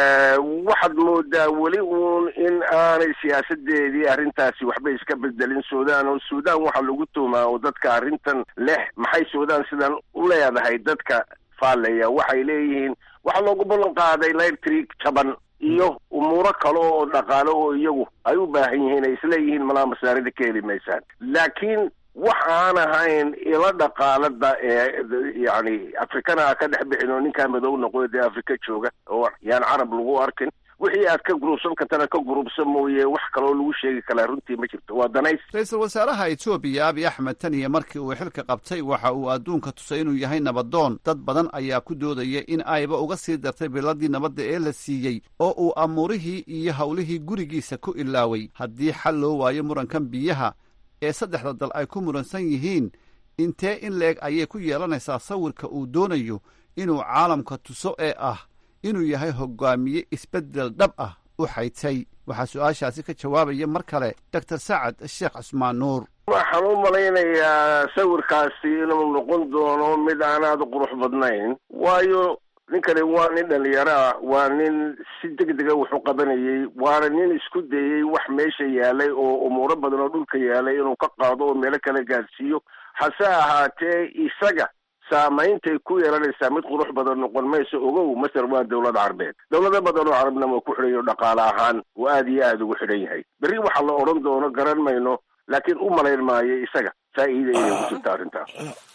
waxaad moodaa weli uun in aanay siyaasadeedii arrintaasi waxba iska bedelin suudaan oo suudaan waxaa lagu tuumaa oo dadka arrintan leh maxay suudaan sidan u leedahay dadka faallaya waxay leeyihiin waxaa loogu ballan qaaday electric jaban iyo umuuro kale oo dhaqaale oo iyagu ay u baahan yihiin ay isleeyihiin malaa masaarida ka heli maysaan laakiin wax aan ahayn ila dhaqaalada ee yacni afrikana ka dhex bixin oo ninkaa madow noqoyo dee afrika jooga oo yaan carab lagu arkin wixii aad ka gurubsan kartana ka gurubsan mooye wax kaloo lagu sheegi kalaa runtii ma jirto waa danays ra-iisul wasaaraha etoobiya abiy axmed tan iyo markii uu xilka qabtay waxa uu adduunka tusay inuu yahay nabadoon dad badan ayaa ku doodaya in ayba uga sii dartay biladii nabadda ee la siiyey oo uu amuurihii iyo howlihii gurigiisa ku ilaaway haddii xal loo waayo murankan biyaha ee saddexda dal ay ku muransan yihiin intee in leeg ayay ku yeelanaysaa sawirka uu doonayo inuu caalamka tuso ee ah inuu yahay hogaamiye isbeddel dhab ah u xaytay waxaa su-aashaasi ka jawaabaya mar kale doctor sacad sheekh cusmaan nuur waxaan u malaynayaa sawirkaasi inuu noqon doono mid aan aada u qurux badnayn waayo ninkani waa nin dhalinyaro ah waa nin si deg dega wax u qabanayay waana nin isku dayey wax meesha yaalay oo umuuro badan oo dhulka yaalay inuu ka qaado oo meelo kale gaadhsiiyo hase ahaatee isaga saameyntay ku yeelanaysaa mid qurux badan noqon mayso ogow masar waa dowlad carbeed dowlado badan oo carabna waa ku xidhan yaho dhaqaale ahaan oo aada iyo aada ugu xidhan yahay berri waxaa la odhan doono garan mayno laakiin u malayn maayo isaga faa'iida inay ku jirta arrintaas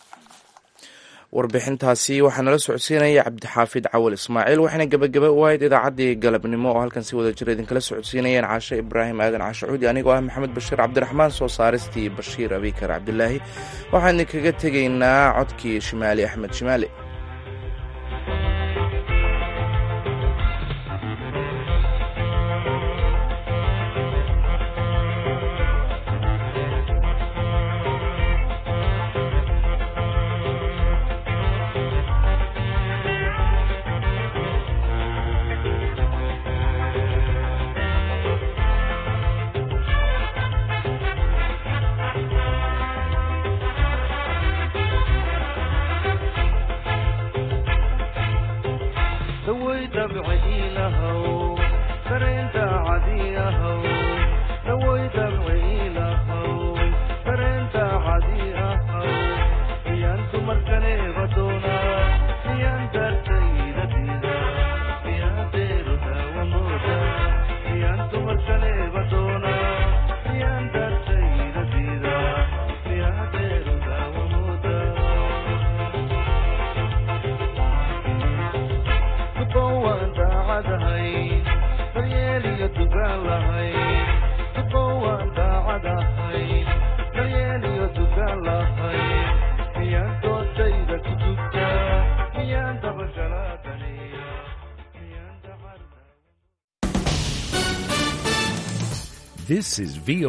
warbixintaasi waxaa nala socodsiinaya cabdixaafid cawal ismaaciil waxayna gebagaba u ahayd idaacaddii galabnimo oo halkan si wada jira idinkala socodsiinayeen caashe ibraahim aadan caashe cuudi anigoo ah maxamed bashiir cabdiraxmaan soo saaristii bashiir abikar cabdilaahi waxaan idinkaga tegaynaa codkii shimaali axmed shimaali This is VOA.